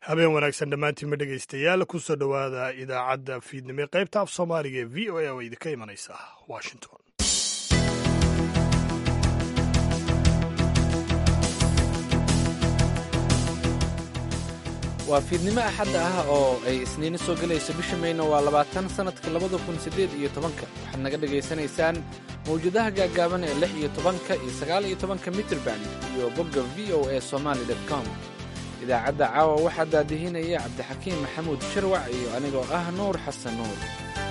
habeen wanaagsan dhammaantiinma dhegaystayaal kusoo dhowaada idaacadda fiidnimo ee qaybta af soomaaliga ee v o a oo idinka imanaysa washington waa fiidnimo axadda ah oo ay isniino soo gelayso bisha mayna waa labaatan sannadka labada kun siddeed iyo tobanka waxaad naga dhegaysanaysaan mawjadaha gaagaaban ee lix iyo tobanka iyo sagaal iyo tobanka mitrban iyo bogga v o a somaali dot com idaacadda caawa waxaa daadihinaya cabdixakiim maxamuud sharwac iyo anigoo ah nuur xasan nuur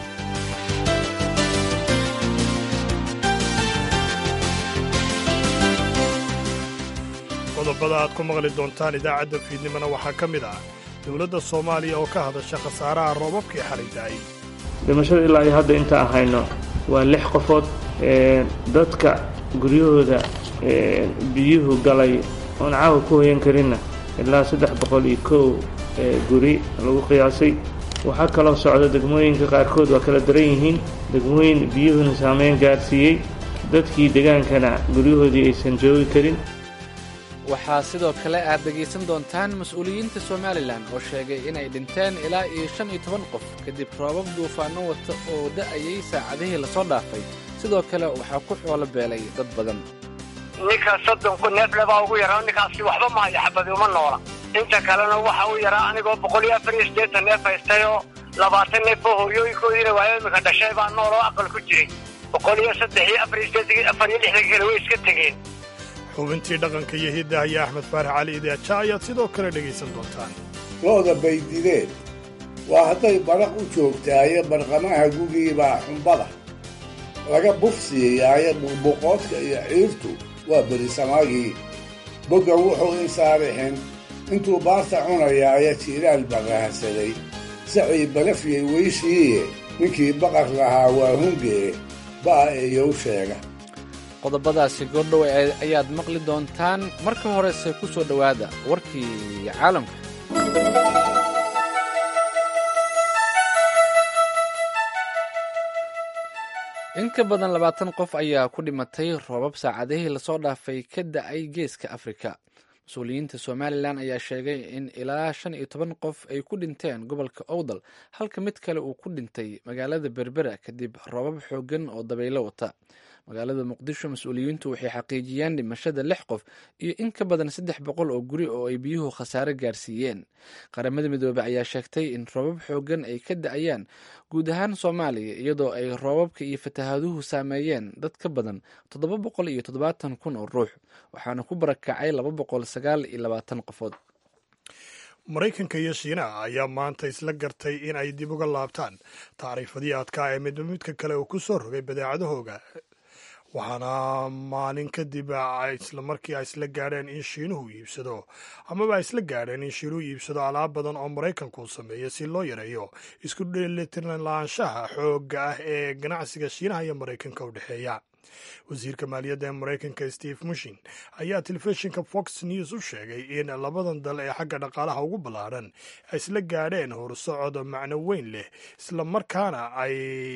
qodobada aad ku maqli doontaan idaacadda fiidnimona waxaa ka mid ah dowladda soomaaliya oo ka hadasha khasaaraha roobabkii xalay da'ay dhimashada ilaa iyo hadda inta ahayno waa lix qofood dadka guryahooda biyuhu galay oon caawa ku hoyan karinna ilaa saddex boqol iyo kow guri lagu qiyaasay waxaa kaloo socda degmooyinka qaarkood waa kala daran yihiin degmooyin biyuhuna saameyn gaarsiiyey dadkii degaankana guryahoodii aysan joogi karin waxaa sidoo kale aad dhegaysan doontaan mas-uuliyiinta somalilan oo sheegay inay dhinteen ilaa iyo shan iyo toban qof kadib roobab duufaanno wata oo da'ayay saacadihii lasoo dhaafay sidoo kale waxaa ku xoolo beelay dad badan ninka soddonku neefle baa ugu yaraa ninkaasi waxba maayo xabadi uma noola inta kalena waxa u yaraa anigoo boqol iyo afar iyo siddeetan neef haystay oo labaatan neef oo hooyooyinkoodiina waayo imika dhashay baa nool oo aqal ku jiray boqol iyo saddex iyo afar iyo siddeetan afar iyo lixdan kale way iska tegeen xubintii dhaqanka iyo hiddaha iyo axmed faarax cali idaaja ayaad sidoo kale dhegaysan doontaan looda bay dileen waa hadday baraq u joogtaayo barqamaha gugiibaa xumbada laga bufsiiyaayo buqbuqoodka iyo ciirtu waa berisamaagii boggan wuxuu insaarixin intuu baarta cunayaayo jiiraal baqahsaday sacii balafyay weyshiiye ninkii baqar lahaa waa hungee ba'a eeyow sheega qodobadaasi goordhow ayaad maqli doontaan marka horese ku soo dhowaada warkii caalamka in ka badan labaatan qof ayaa ku dhimatay roobab saacadihii lasoo dhaafay ka da'ay geeska afrika mas-uuliyiinta somalilan ayaa sheegay in ilaa shan iyo toban qof ay ku dhinteen gobolka owdal halka mid kale uu ku dhintay magaalada berbera kadib roobab xooggan oo dabaylo wata magaalada muqdisho mas-uuliyiintu waxay xaqiijiyeen dhimashada lix qof iyo in ka badan saddex boqol oo guri oo ay biyuhu khasaare gaarsiiyeen qaramada midoobey ayaa sheegtay in roobab xooggan ay ka da-ayaan guud ahaan soomaaliya iyadoo ay roobabka iyo fatahaaduhu saameeyeen dad ka badan toddoba boqol iyo toddobaatan kun oo ruux waxaana ku barakacay laba boqol sagaal iyo labaatan qofood maraykanka iyo shiinaha ayaa maanta isla gartay in ay dib uga laabtaan tacriifadii adkaa ee midba midka kale uu ku soo rogay badeecadahooga waxaana maalin kadib islamarkii ay isla gaadheen in shiinuhu iibsado amaba ay isla gaadheen in shiinuhu iibsado alaab badan oo maraykanku uu sameeyo si loo yareeyo isku dheelitirnlaanshaha xoogga ah ee ganacsiga shiinaha iyo maraykanka u dhexeeya wasiirka maaliyadda ee maraykanka steve mushin ayaa telefishinka fox news u sheegay in labadan dal ee xagga dhaqaalaha ugu ballaadhan ay isla gaadheen horsocod macno weyn leh islamarkaana ay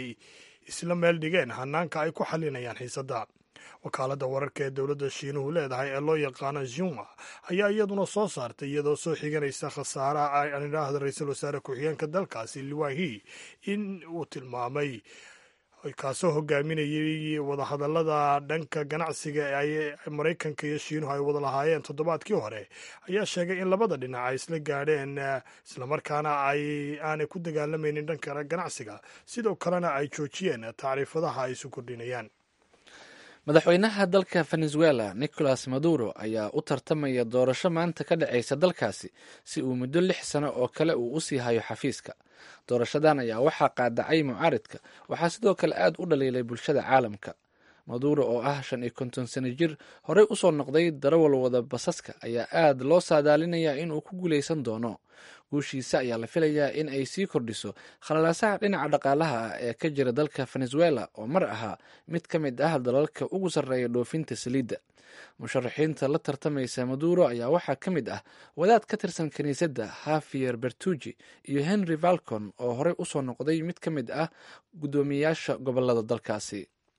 isla meel dhigeen hanaanka ay ku xalinayaan xiisadda wakaaladda wararka ee dowladda shiinuhu leedahay ee loo yaqaano zuma ayaa iyaduna soo saartay iyadoo soo xiganaysa khasaaraha aan idhaahda ra-iisul wasaare ku-xigeenka dalkaasi liwahi in uu tilmaamay kaasoo hogaaminayay wadahadallada dhanka ganacsiga ee maraykanka iyo shiinuhu ay wada lahaayeen toddobaadkii hore ayaa sheegay in labada dhinac ay isla gaadheen islamarkaana ay aanay ku dagaalamaynin dhanka ganacsiga sidoo kalena ay joojiyeen tacriifadaha ay isu kordhinayaan madaxweynaha dalka venezuela nicolas maduro ayaa u tartamaya doorasho maanta ka dhacaysa dalkaasi si uu muddo lix sano oo kale uu usii hayo xafiiska doorashadan ayaa waxaa qaadacay mucaaridka waxaa sidoo kale aad u dhaliilay bulshada caalamka maduro oo ah shan iyo konton sano jir horey usoo noqday darawal wada basaska ayaa aad loo saadaalinayaa inuu ku guuleysan doono guushiisa ayaa la filayaa in ay sii kordhiso khalalaasaha dhinaca dhaqaalaha ah ee ka jira dalka venezuela oo mar ahaa mid ka mid ah dalalka ugu sarreeya dhoofinta saliidda musharaxiinta la tartamaysa maduro ayaa waxaa ka mid ah wadaad ka tirsan kiniisadda hafier bertuji iyo henry valcon oo horey usoo noqday mid ka mid ah guddoomiyayaasha gobolada dalkaasi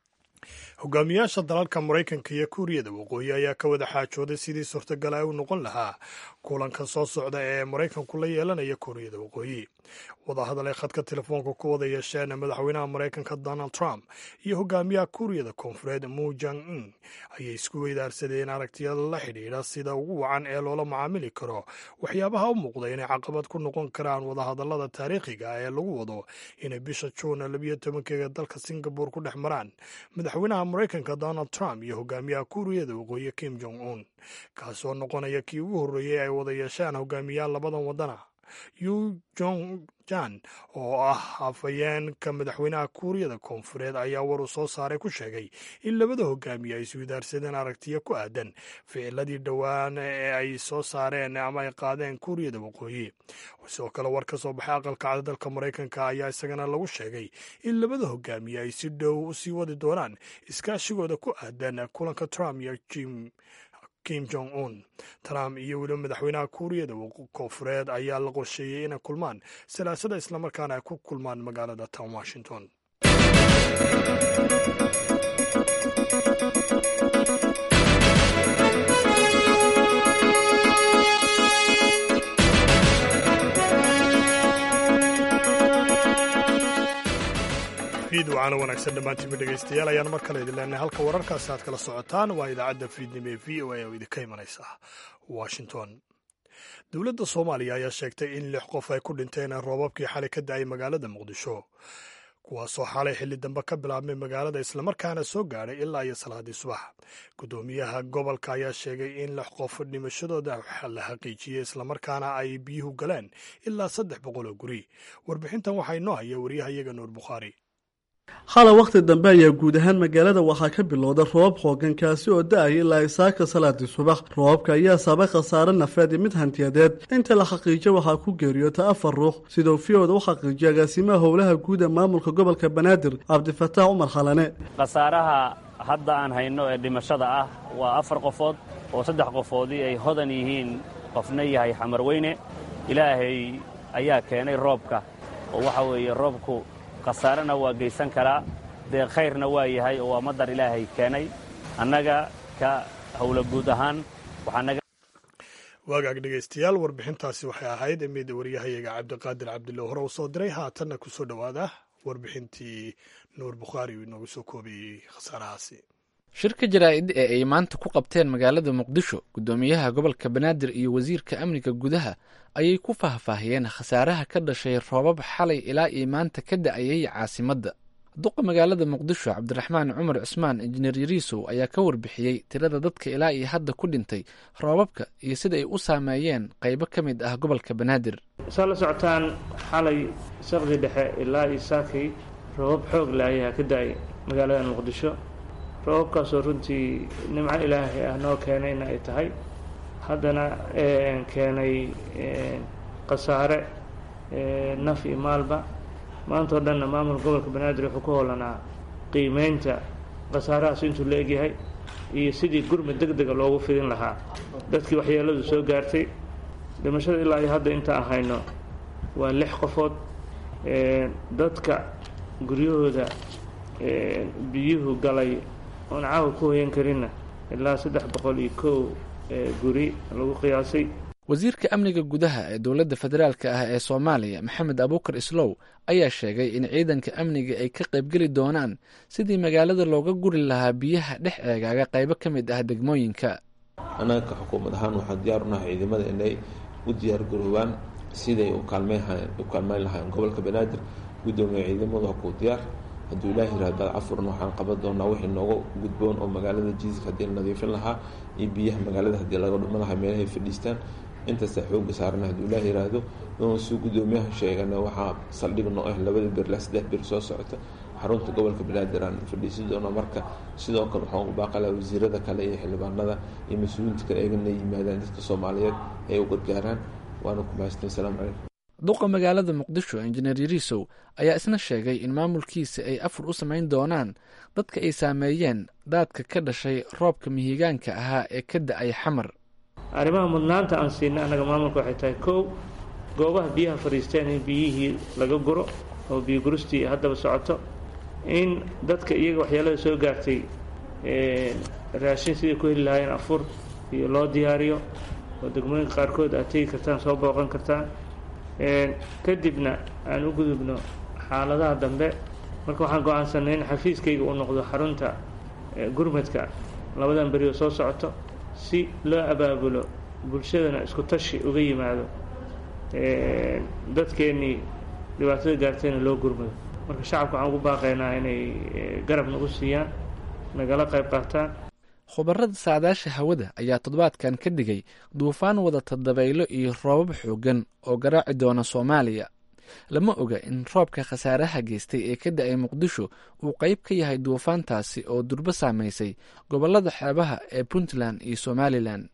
hogaamiyaasha dalalka maraykanka iyo kuuriyada waqooyi ayaa ka wada xaajooday sidii suurtagal ay u noqon lahaa kulanka soo socda ee maraykanku la yeelanaya kuuriyada waqooyi wadahadal ay khadka telefoonka ku wada yeesheen madaxweynaha maraykanka donald trump iyo hogaamiyaha kuuriyada koonfureed mu jang in ayay isku weydaarsadeen aragtiyada la xidhiidha sida ugu wacan ee loola macaamili karo waxyaabaha u muuqda inay caqabad ku noqon karaan wadahadalada taariikhiga ee lagu wado inay bisha juun labiyo tobankeega dalka singabore ku dhex maraan madaxweynaha maraykanka donald trump iyo hogaamiyaha kuuriyada waqooyi kim jong un kaasoo noqonaya kii ugu horreeyey ay wada yeeshaan hogaamiyaal labadan wadana yu jong jan oo ah hafayeenka madaxweynaha kuuriyada koonfureed ayaa war uu soo saaray ku sheegay in labada hogaamiye ay iswidaarsadeen aragtiyo ku aadan ficiladii dhowaan ee ay soo saareen ama ay qaadeen kuuriyada waqooyi sidoo kale war ka soo baxay aqalka cada dalka maraykanka ayaa isagana lagu sheegay in labada hogaamiye ay si dhow u sii wadi doonaan iskaashigooda ku aadan kulanka trump iyo jim kim jong un trump iyo weliba madaxweynaha kuuriyada koonfureed ayaa la qorsheeyey inay kulmaan salaasada islamarkaana ay ku kulmaan magaalada town washington fiidwacana wanaagsan dhammaantiinba dhegaystayaal ayaan mar kale idin leenahay halka wararkaasi aad kala socotaan waa idaacadda fiidnimo ee v o a oo idinka imanaysa washington dowladda soomaaliya ayaa sheegtay in lix qof ay ku dhinteen roobabkii xalay ka da-ay magaalada muqdisho kuwaasoo xalay xilli dambe ka bilaabmay magaalada islamarkaana soo gaadhay ilaa iyo salaadii subax guddoomiyaha gobolka ayaa sheegay in lix qof dhimashadooda la xaqiijiyey islamarkaana ay biyuhu galeen ilaa saddex boqol oo guri warbixintan waxaa inoo haya wariyahayaga nuur bukhaari xalay wakhti dambe ayaa guud ahaan magaalada waxaa ka bilowda roobab xoogan kaasi oo da-ay ilaa isaaka salaadii subax roobabka ayaa sabay khasaare nafeed iyo mid hantiyadeed inta la xaqiijo waxaa ku geeriyoota afar ruux siduu fiyooda u xaqiijiya agaasimaha howlaha guud ee maamulka gobolka banaadir cabdifataax cumar khalane khasaaraha hadda aan hayno ee dhimashada ah waa afar qofood oo saddex qofoodii ay hodan yihiin qofna yahay xamarweyne ilaahay ayaa keenay roobka oo waxa weeye roobku khasaarena waa geysan karaa dee khayrna waa yahay oo waa madar ilaahay keenay annaga ka howla guud ahaan waxaanaga waagaag dhegaystayaal warbixintaasi waxay ahayd mid wariyahayaga cabdiqaadir cabdilo hore uu soo diray haatanna ku soo dhowaada warbixintii nuur bukhaari uu inoogu soo koobayey khasaarahaasi shirka jaraa'id ee ay maanta ku qabteen magaalada muqdisho guddoomiyaha gobolka banaadir iyo wasiirka amniga gudaha ayay ku faahfaahiyeen khasaaraha ka dhashay roobab xalay ilaa iyo maanta ka da-ayay caasimadda duqa magaalada muqdisho cabdiraxmaan cumar cusmaan injineer yariisow ayaa ka warbixiyey tirada dadka ilaa iyo hadda ku dhintay roobabka iyo sida ay u saameeyeen qaybo ka mid ah gobolka banaadir saa la socotaan xalay saqdi dhexe ilaa iyo saakay roobab xoog leh ayaa ka da-ay magaalada muqdisho roobabkaasoo runtii nimco ilaahay ah noo keenayna ay tahay haddana keenay khasaare naf iyo maalba maanta oo dhanna maamulka gobolka banaadir wuxuu ku hoolanaa qiimeynta khasaarahaas intuu la egyahay iyo sidii gurmud deg dega loogu fidin lahaa dadkii waxyeeladu soo gaartay dhimashada ilaa iyo hadda inta aan hayno waa lix qofood dadka guryahooda biyuhu galay oon caawa ku hoyan karinna ilaa saddex boqol iyo kow guri lagu qiyaasay wasiirka amniga gudaha ee dowladda federaalk ah ee soomaaliya maxamed abuukar islow ayaa sheegay in ciidanka amniga ay ka qaybgeli doonaan sidii magaalada looga guri lahaa biyaha dhex eegaaga qaybo ka mid ah degmooyinka annaga ka xukuumad ahaan waxaan diyaar unahay ciidamada inay u diyaar garoobaan siday u kaalmeyn lahayn gobolka banaadir guddoomiya ciidamadu waa kuu diyaar hadduu ilaah yihahdo cafuran waxaan qaban doonaa wixii nooga gudboon oo magaalada jiiska haddii la nadiifin lahaa iyo biyaha magaalada haddii laga dhuman lahaa meelahay fadhiistaan intaastaa xooga saarana hadduu ilaah yiraahdo suu guddoomiyaha sheegana waxaa saldhig noo ah labada bir ilaa saddex bir soo socota xarunta gobolka banaadir aan fadhiisan doona marka sidoo kale waxaan ugu baaqalaa wasiirada kale iyo xildhibaanada iyo mas-uuliyiinta kale eegana yimaadaan dadka soomaaliyeed ay u gargaaraan waana ku mahadsan asalaamu calaykum duqa magaalada muqdisho injineer yariisow ayaa isna sheegay in maamulkiisa ay afur u samayn doonaan dadka ay saameeyeen daadka ka dhashay roobka mihigaanka ahaa ee ka da-ay xamar arrimaha mudnaanta aan siinay annaga maamulka waxay tahay kow goobaha biyaha fadhiisteen in biyihii laga guro oo biyo guristii haddaba socoto in dadka iyaga waxyeelada soo gaartay raashin siday ku heli lahaayeen afur iyo loo diyaariyo oo degmooyinka qaarkood aad tegi kartaan soo booqan kartaan kadibna aan u gudubno xaaladaha dambe marka waxaan go-aansanay in xafiiskayga uu noqdo xarunta gurmadka labadan beri oo soo socoto si loo abaabulo bulshadana isku tashi uga yimaado dadkeennii dhibaatada gaartayna loo gurmado marka shacabka waxaan ugu baaqaynaa inay garab nagu siiyaan nagala qayb qaataan khubarada saadaasha hawada ayaa toddobaadkan ka digay duufaan wadata dabaylo iyo roobab xooggan oo garaaci doona soomaaliya lama oga in roobka khasaaraha geystay ee ka da-ay muqdisho uu qayb ka yahay duufaantaasi oo durbo saamaysay gobolada xeebaha ee puntland iyo somalilan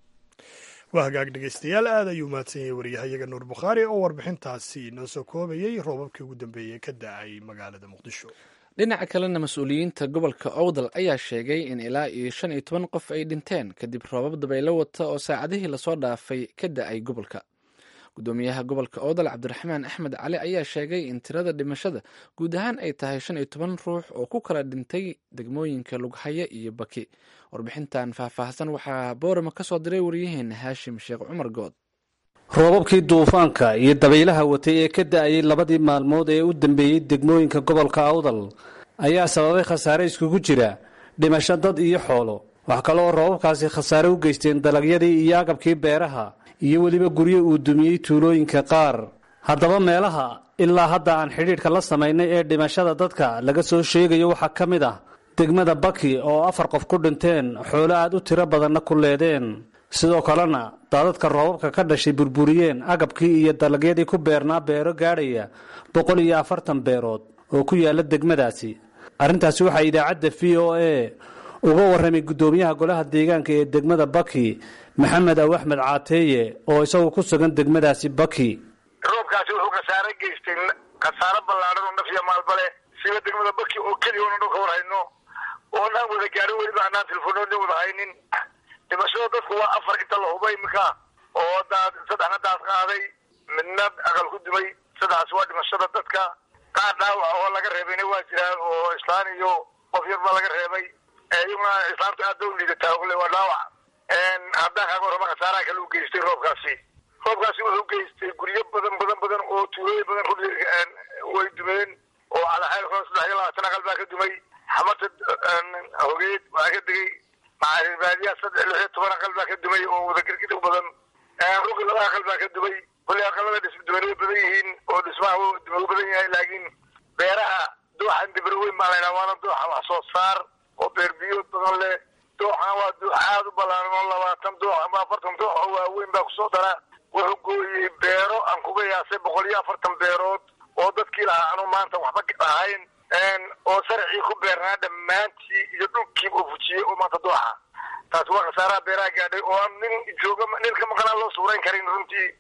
waa hagaag dhegeystayaal aad ayuu mahadsan yahay waryahayaga nuur bukhaari oo warbixintaasi noo soo koobayey roobabkii ugu dambeeyey ka da-ay magaalada muqdisho dhinaca kalena mas-uuliyiinta gobolka owdal ayaa sheegay in ilaa iyo shan iyo toban qof ay dhinteen kadib roobab dabaylo wata oo saacadihii lasoo dhaafay ka da-ay gobolka gudoomiyaha gobolka owdal cabdiraxmaan axmed cali ayaa sheegay in tirada dhimashada guud ahaan ay tahay shan iyo toban ruux oo ku kala dhintay degmooyinka lughaya iyo baki warbixintan faahfaahsan waxaa boorama ka soo diray waryaheena haashim sheekh cumar good roobabkii duufaanka iyo dabaylaha watay ee ka da-ayay labadii maalmood ee u dambeeyey degmooyinka gobolka awdal ayaa sababay khasaare iskugu jira dhimasho dad iyo xoolo wax kale oo roobabkaasi khasaare u geysteen dalagyadii iyo agabkii beeraha iyo weliba guryo uu dumiyey tuulooyinka qaar haddaba meelaha ilaa hadda aan xidhiidhka la samaynay ee dhimashada dadka laga soo sheegayo waxaa ka mid ah degmada baki oo afar qof ku dhinteen xoolo aad u tiro badanna ku leedeen sidoo kalena daadadka roobabka ka dhashay burburiyeen agabkii iyo dalagyadii ku beernaa beero gaadhaya boqol iyo afartan beerood oo ku yaala degmadaasi arrintaasi waxaa idaacadda v o a uga warramay guddoomiyaha golaha deegaanka ee degmada baki maxamed aw axmed caateeye oo isagu ku sugan degmadaasi baki roobkaasi wuxuu khasaare geystay khasaaro ballaadhan oo naf iyo maalbale siba degmada baki oo keliya oona dhan ka war hayno oonaan wada gaarin weliba anaan telefoonooda wada haynin dhimashada dadku waa afar inta la huba iminka oo daad saddexna daad qaaday midna aqal ku dumay saddexaas waa dhimashada dadka qaar dhaawac oo laga reebayna waa jiraan oo islaan iyo qof yar baa laga reebay iyaguna islaamta aad ba u liidataa ule waa dhaawac haddaan kaaga warrama khasaaraha kale u geystay roobkaasi roobkaasi wuxuu geystay guryo badan badan badan oo tuulooyin badan ruli way dumeen oo calaxayl saddex iyo labaatan aqal baa ka dumay xamarta hogeed waa ka degay macaaribaadiya saddex lix iyo toban aqal baa ka dumay oo wadagargid u badan rugi laba aqal baa ka dumay kulli aqalada dhisduman way badan yihiin oo dhismaha dumay u badan yahay laakiin beeraha dooxan dibir weyn baa laydhaha waana dooxa wax soo saar oo beer biyood badan leh dooxana waa doox aad u ballaaran oo labaatan doox ama afartan doox oo waaweyn baa kusoo dara wuxuu gooyey beero aan kuga yaasay boqol iyo afartan beerood oo dadkii lahaa anu maanta waxba ahayn oo sarcii ku beernaa dhammaantii iyo dhulkii uu fujiyey oo maanta dooxa taasi waa khasaaraha beeraha gaadhay oo aan nin jooga nin ka maqnaa loo suurayn karin runtii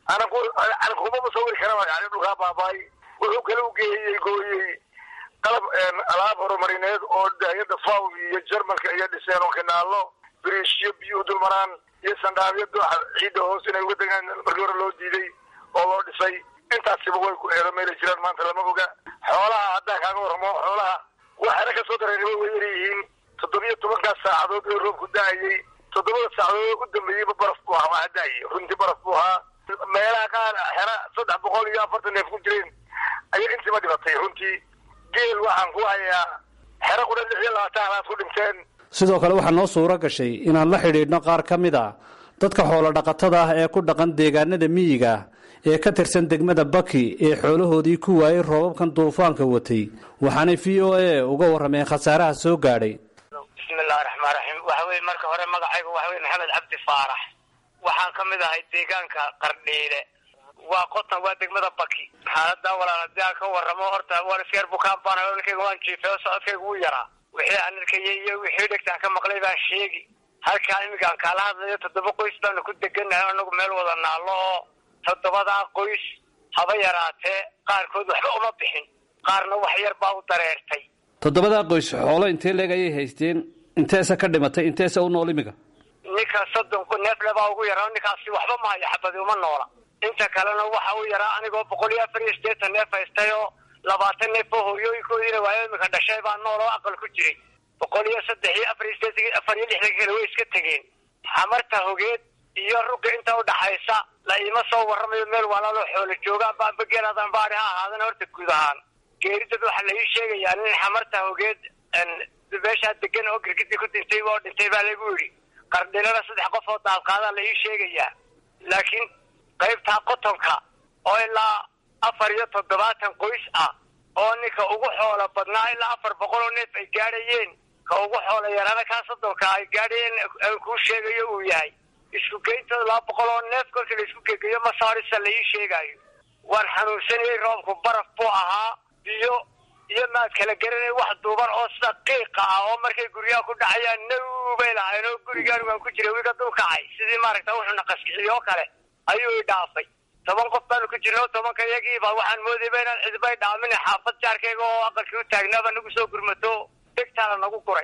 anan kumaba sawiri karaba yani dhulkaa baabaay wuxuu kale u geeyey gooyey qalab alaab horumarineed oo daayada faw iyo jarmalka iyo dhiseen oo kanaalo biriishyo biyuhu dulmaraan iyo sandhaabyo dooxa ciidda hoos inay uga degaan markii hore loo diiday oo loo dhisay intaasiba way ku eero meelay jiraan maanta lama oga xoolaha haddaan kaaga warramo xoolaha waxaana kasoo dareeriba way yar yihiin toddobiyo tobankaas saacadood ee roobku da-ayey toddobada saacadood u dambeeyeyba baraf buu ahaa waa da-ayey runtii baraf buu ahaa meelaha qaar xera saddex boqol iyo afartan neef ku jireen ayaa intiiba dhibatay runtii geel waxaan ku hayaa xero qudha lix iyo labaatan halaad ku dhinteen sidoo kale waxaa noo suuro gashay inaan la xidhiidhno qaar ka mid a dadka xoolo dhaqatada ah ee ku dhaqan deegaanada miyiga ee ka tirsan degmada baki ee xoolahoodii ku waayey roobabkan duufaanka watay waxaanay v o a uga warrameen khasaaraha soo gaadhay bismillahi raxmaan raxiim waxa weye marka hore magacaygu waxa weye maxamed cabdi faarax waxaan ka mid ahay deegaanka qardhiile waa qotan waa degmada baki xaaladaa walaal hadii aan ka warramo horta waan iska yar bukaan baan hadalkayga waan jiifay oo socodkayga wuu yaraa wixii aan arkayay iyo wixii dhegtaan ka maqlay baan sheegi halkaa iminkaan kaala hadlayo toddoba qoys baanu ku deganahay anagu meel wada naallo oo toddobadaa qoys haba yaraatee qaarkood waxba uma bixin qaarna wax yar baa u dareertay toddobadaa qoys xoolo intee leeg ayay haysteen inteesa ka dhimatay inteesa u nool imiga ninka soddon neefle baa ugu yaraa ninkaasi waxba maayo xabadi uma noola inta kalena waxa u yaraa anigoo boqol iyo afar iyo siddeetan neef haystay oo labaatan neef oo hooyooyinkoodiina waayo imika dhashay baa nool oo aqal ku jiray boqol iyo saddex iyo afar iyo sideetan afar iyo lixdan kale way iska tegeen xamarta hogeed iyo rugga inta udhaxaysa la iima soo warramayo meel walaaloo xoolo joogaan baanba geeladan baari ha ahaadana horta guud ahaan geeridad waxaa la ii sheegayaa nin xamarta hogeed meeshaa degan oo girgidii ku dhintay oo dhintay baa lagu yidhi qardhinana saddex qof oo daabqaadaa la ii sheegayaa laakiin qaybtaa qotonka oo ilaa afar iyo toddobaatan qoys ah oo ninka ugu xoolo badnaa ilaa afar boqol oo neef ay gaadhayeen ka ugu xoolo yaraana kaa soddonka ay gaadhayeen aan kuu sheegayo uu yahay isku geyntooda laba boqol oo neef kolkii la isku gegeyo masaarisa la ii sheegaayo waan xanuunsanayay roobku baraf buu ahaa biyo iyo maad kala garanay wax duuban oo sida qiiqa ah oo markay guryaha ku dhacayaan naw bay lahayn oo gurigaan waan ku jiray wiga dul kacay sidii maaragta wuxuuna qaskiciyo oo kale ayuu i dhaafay toban qof baanu ku jirna tobanka iyagiiba waxaan moodayba inaan cidbay dhaamin xaafad jaarkayga oo aqalkii u taagnaaba nagu soo gurmato degtaala nagu guray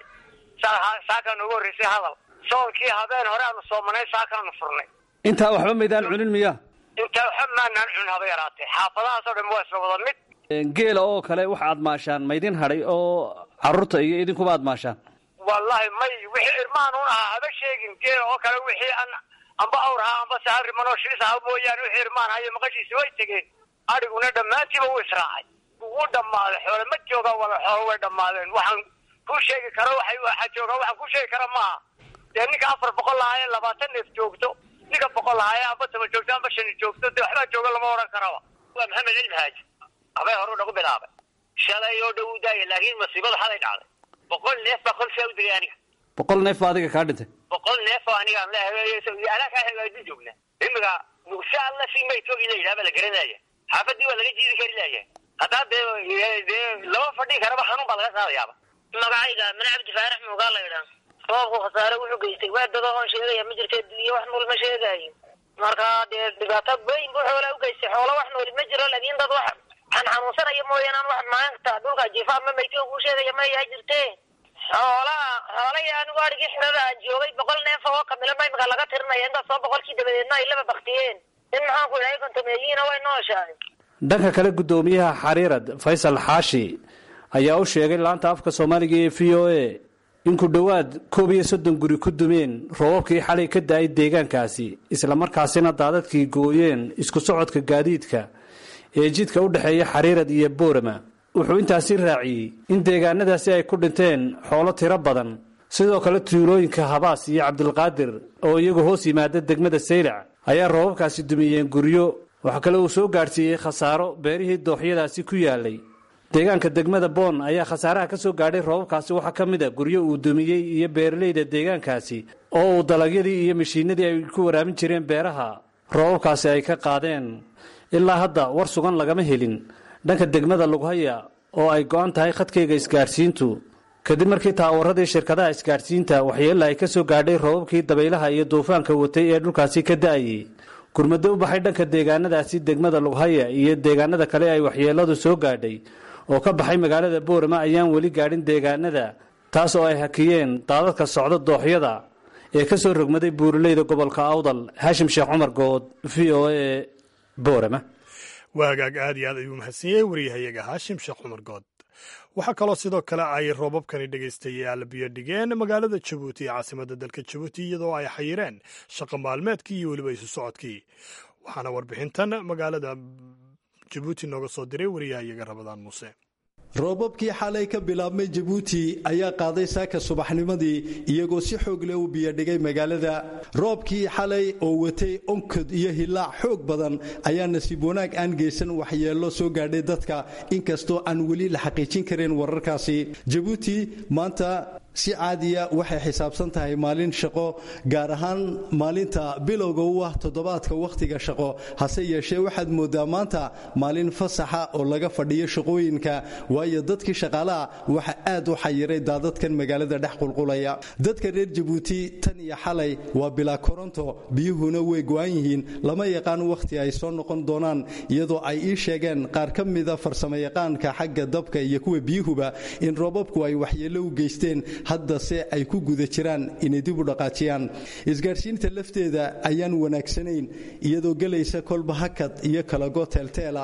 saakaa noogu horreysay hadal soonkii habeen hore aanu soomanay saakaanu furnay intaa waxba maydaan cunin miya intaa waxba maanaan cunin haba yaraatee xaafadahaas oo dhan waa isla wada mid geela oo kale waxa aad maashaan maydin hadhay oo carruurta iyo idinkuba aad maashaan wallahi may wixii irmaan un ahaa haba sheegin geela oo kale wixii an amba awr ahaa amba sahal riman oo shilis aha mooyaane wixii irmaan hayo maqashiisi way tegeen adhiguna dhammaantiiba wuu israacay wuu dhammaaday xoole ma joogaan wala xoolo way dhammaadeen waxaan kuu sheegi karo waxay waxaa joogaa waxaan kuu sheegi kara maaha dee ninka afar boqol lahaayee labaatan neef joogto ninka boqol lahaayee amba toban joogto amba shani joogto dee waxbaa jooga lama odhan karaba waa maxamed cilmi haaji habay hore u nagu bilaabay shalay oo dhow u daaya laakiin masiibada xalay dhacday boqol neef baa kolsaa u digay aniga boqol neef baa adiga kaa dhintay boqol neef oo anigaan leehay anaa kaa hagaajin joogna imiga nugsha alla si maytoogi la yidhaha baa la garanaya xaafadii waa laga jiidi kari laaya haddaa dee dee lama fadhin karaba xanuun baa laga qaadayaaba magacayga mana cabdi faarax muugaa la yidhaa roobku khasaare wuxuu geystay waa dado oon sheegaya ma jirta dunya wax nool ma sheegaayo marka dee dhibaato weyn buu xoola u geystay xoolo wax nooli ma jiro laakiin dad wax aan xanuunsanaya mooyaan aan wax maanta dhulka jiifa ama maytoo kuu sheegaya maya jirte xoolaha xoolaya anigu adhigii xirada aan joogay boqol neef oo kamila ma imika laga tirinaya intaasoo boqolkii dabadeedna ay laba baktiyeen in maxaan ku idhahay kontameeyiina way nooshahay dhanka kale guddoomiyaha xariirad faysal xaashi ayaa u sheegay laanta afka soomaaliga ee v o a in ku dhowaad koob iyo soddon guri ku dumeen roobabkii xalay ka da-ay deegaankaasi islamarkaasina daadadkii gooyeen isku socodka gaadiidka ee jidka u dhexeeya xariirad iyo boorama wuxuu intaasi raaciyey in deegaanadaasi ay ku dhinteen xoolo tiro badan sidoo kale tuulooyinka habaas iyo cabdilqaadir oo iyagu hoos yimaada degmada saylac ayaa roobabkaasi dumiyeen guryo waxa kale uu soo gaadhsiiyey khasaaro beerihii dooxyadaasi ku yaalay deegaanka degmada boon ayaa khasaaraha ka soo gaadhay roobabkaasi waxaa ka mid a guryo uu dumiyey iyo beeralayda deegaankaasi oo uu dalagyadii iyo mashiinadii ay ku waraamin jireen beeraha roobabkaasi ay ka qaadeen ilaa hadda war sugan lagama helin dhanka degmada lughaya oo ay go-an tahay khadkayga isgaadhsiintu kadib markii taawaradii shirkadaha isgaadhsiinta waxyeella ay ka soo gaadhay roobabkii dabaylaha iyo duufaanka watay ee dhulkaasi ka da-ayey gurmado u baxay dhanka deegaanadaasi degmada lughaya iyo deegaanada kale ay waxyeelladu soo gaadhay oo ka baxay magaalada boorama ayaan weli gaadhin deegaanada taas oo ay hakiyeen daadadka socda dooxyada ee ka soo rogmaday buuraleyda gobolka awdal haashim sheekh cumar good v o a boorama waa hagaag aad iyo aad ayuu mahadsanyahay wariyahayaga haashim sheekh cumar good waxaa kaloo sidoo kale ay roobabkani dhegaystayaal biyo dhigeen magaalada jabuuti ee caasimadda dalka jabuuti iyadoo ay xayireen shaqo maalmeedkii iyo weliba isu socodkii waxaana warbixintan magaalada jabuuti nooga soo diray wariyahayaga rabadaan muuse roobabkii xalay ka bilaabmay jabuuti ayaa qaaday saaka subaxnimadii iyagoo si xoog leh u biyodhigay magaalada roobkii xalay oo watay onkod iyo hilaac xoog badan ayaa nasiib wanaag aan geysan waxyeello soo gaadhay dadka inkastoo aan weli la xaqiijin karin wararkaasi jabuuti maanta si caadiya waxay xisaabsan tahay maalin shaqo gaar ahaan maalinta bilowga u ah toddobaadka wakhtiga shaqo hase yeeshee waxaad moodaa maanta maalin fasaxa oo laga fadhiyo shaqooyinka waayo dadkii shaqaalaha waxa aad u xayiray daadadkan magaalada dhex qulqulaya dadka reer jabuuti tan iyo xalay waa bilaa koronto biyuhuna way go-an yihiin lama yaqaan wakhti ay soo noqon doonaan iyadoo ay ii sheegeen qaar ka mida farsamayaqaanka xagga dabka iyo kuwa biyuhuba in roobabku ay waxyeello u geysteen haddase ay ku guda jiraan inay dib u dhaqaajiyaan isgaadhsiinta lafteeda ayaan wanaagsanayn iyadoo gelaysa kolba hakad iyo kalago teelteela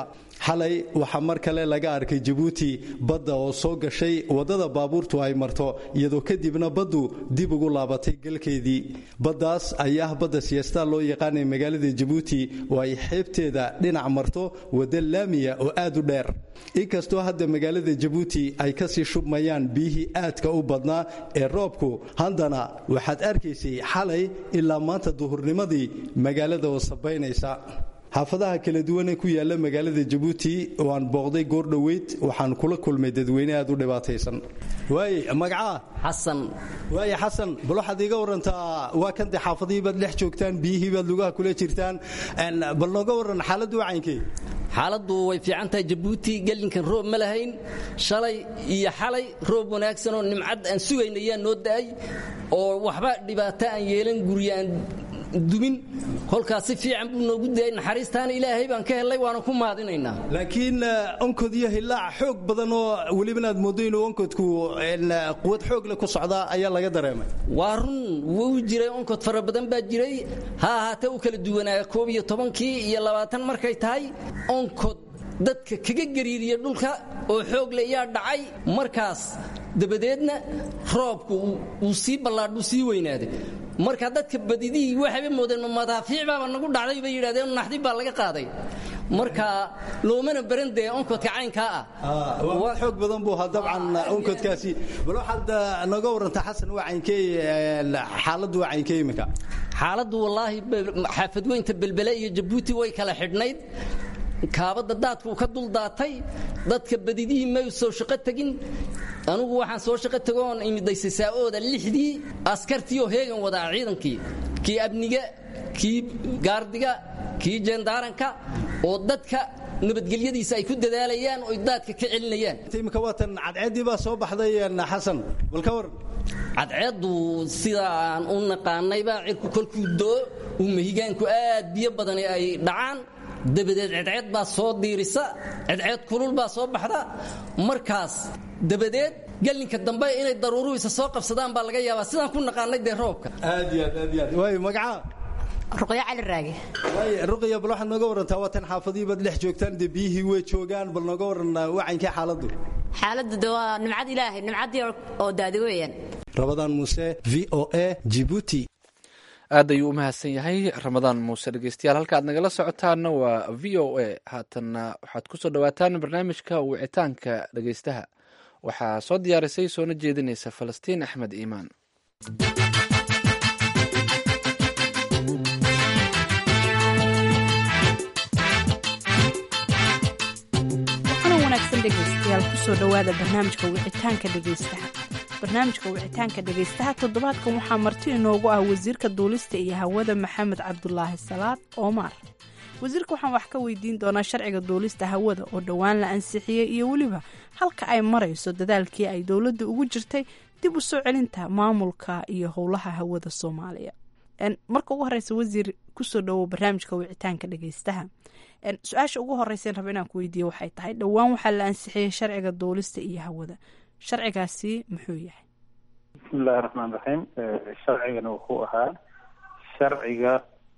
xalay waxaa mar kale laga arkay jabuuti badda oo soo gashay waddada baabuurtu ay marto iyadoo kadibna baddu dib ugu laabatay galkeedii baddaas ayaa ah badda siyaastaa loo yaqaanay magaalada jabuuti oo ay xeebteeda dhinac marto wadda laamiya oo aad u dheer inkastoo hadda magaalada jabuuti ay kasii shubmayaan biyihii aadka u badnaa ee roobku haddana waxaad arkaysay xalay ilaa maanta duhurnimadii magaalada oo sabaynaysa xaafadaha kala duwan ee ku yaala magaalada jabuuti oo aan booqday goor dhoweyd waxaan kula kulmay dadweyne aad u dhibaataysan waaye magacaa xasan waaye xasan bal waxaad iiga warantaa waa kan dee xaafadihii baad dhex joogtaan biyihii baad lugaha kula jirtaan bal nooga waran xaaladdu wacaynkee xaaladdu way fiican tahay jabuuti gelinkan roob ma lahayn shalay iyo xalay roob wanaagsan oo nimcad aan sugayna ayaa noo da'ay oo waxba dhibaato aan yeelan guriyaan dumin kolkaas si fiican buu noogu dayay naxariistaana ilaahay baan ka helay waana ku mahadinaynaa laakiin onkod iyo hilaac xoog badan oo welibana aad moodo inuu onkodku quwad xoog leh ku socdaa ayaa laga dareemay waa run wuu jiray onkod fara badan baa jiray ha ahaatee u kala duwanaa koob iyo tobankii iyo labaatan markay tahay onkod dadka kaga gariiriya dhulka oo xoog le yaa dhacay markaas dabadeedna roobku uu sii ballaadhuu sii weynaaday marka dadka badidihii waxayba moodeen madaafiic baaba nagu dhacday bay yidhahdeen naxdib baa laga qaaday marka loomana baran dee onkodka caynkaa ah waa xoog badan buu ahaa dabcan onkodkaasi bal waxaad nooga warantaa xasan waa caynkee xaaladdu waa caynkee imika xaaladdu wallaahi xaafadweynta belbele iyo jabuuti way kala xidhnayd kaabadda daadkuu ka duldaatay dadka badidihii may soo shaqo tegin anugu waxaan soo shaqo tegoon imiday sasaa'ooda lixdii askartii oo heegan wadaa ciidankii kii abniga kii gaardiga kii jendaaranka oo dadka nabadgelyadiisa ay ku dadaalayaan oo daadka ka celinayaan imika waatan cadceeddii baa soo baxday xasan bal ka waran cadceeddu sida aan u naqaanaybaa cirku kolkuu doo uu mahigaanku aad biyo badan ay dhacaan dabadeed cedceed baa soo diirisa cedceed kulul baa soo baxda markaas dabadeed gelinka dambe inay daruuruhiisa soo qabsadaan baa laga yaabaa sidaan ku naqaanay dee roobka aad iyo aad aad iyo aad waayo magacaa ruqyo cali raage waaye ruqya bal waxaad nooga warantaa waatan xaafadihii baad dhex joogtaan dee biyihii way joogaan bal nooga waran wacankee xaaladdu xaaladdu de waa nimcad ilaahay nimcaddii oo daadi weeyaan rabadaan muuse v o a jibuuti aad ayuu u mahadsan yahay ramadaan muuse dhegeystayaal halka aad nagala socotaana waa v o a haatanna waxaad ku soo dhowaataan barnaamijka wicitaanka dhegeystaha waxaa soo diyaarisay soona jeedinaysa falastiin axmed iimaan waxaana wanaagsan dhegeystayaal kusoo dhowaada barnaamijka wicitaanka dhegeystaha barnaamijka wicitaanka dhegeystaha toddobaadkan waxaa marti inoogu ah wasiirka duulista iyo hawada maxamed cabdulaahi salaad oomar wasiirka waxaan wax ka weydiin doonaa sharciga duulista hawada oo dhowaan la ansixiyey iyo weliba halka ay marayso dadaalkii ay dowladda ugu jirtay dib u soo celinta maamulka iyo howlaha hawada soomaaliya marka ugu horeysa wasiir kusoo dhowow barnaamijka wicitaanka dhegeystaha su-aasha ugu horeysan raba inaan ku weydiiye waxay tahay dhowaan waxaa la ansixiyey sharciga duulista iyo hawada sharcigaasi muxuu yahay bismillahi raxmaan raxiim sharcigana wuxuu ahaa sharciga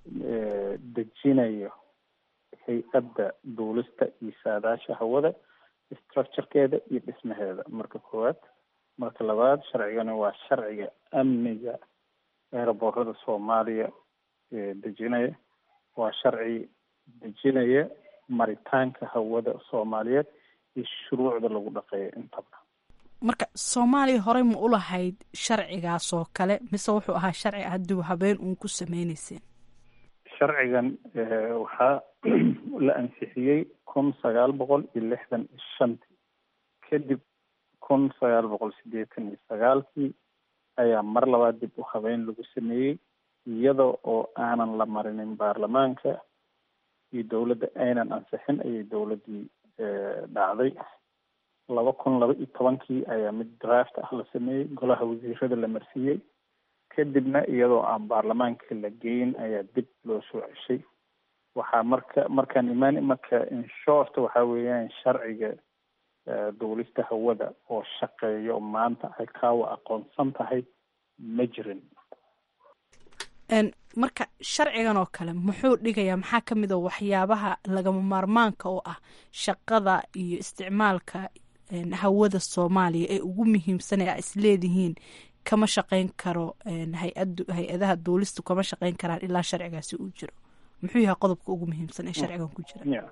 dejinayo hay-adda duulista iyo saadaasha hawada structurekeeda iyo dhismaheeda marka koowaad marka labaad sharcigana waa sharciga amniga eeraboorada soomaaliya dejinaya waa sharci dejinaya maritaanka hawada soomaaliyeed iyo shuruucda lagu dhaqeeyo intaba marka soomaaliya horey ma u lahayd sharcigaas oo kale mise wuxuu ahaa sharci hadduu habeen uun ku sameyneyseen sharcigan waxaa la ansixiyey kun sagaal boqol iyo lixdan iyo shantii kadib kun sagaal boqol siddeetan iyo sagaalkii ayaa mar labaad dib u habeyn lagu sameeyey iyada oo aanan la marinin baarlamaanka iyo dowladda aynan ansixin ayay dowladdii dhacday laba kun laba iyo tobankii ayaa mid draft ah la sameeyey golaha wasiirada la marsiiyey kadibna iyadoo aan baarlamaanka la geyin ayaa dib loo soo ceshay waxaa marka markaan imaan marka inshort waxaa weeyaan sharciga duulista hawada oo shaqeeyo maanta ay kaawa aqoonsan tahay ma jirin marka sharcigan oo kale muxuu dhigayaa maxaa ka mid a waxyaabaha lagama maarmaanka oo ah shaqada iyo isticmaalka hawada soomaaliya ee ugu muhiimsan ee a isleedihiin kama shaqeyn karo hay-adaha duulista kama shaqeyn karaan ilaa sharcigaasi uu jiro muxuu yahay qodobka ugu muhiimsan ee sharcigan ku jira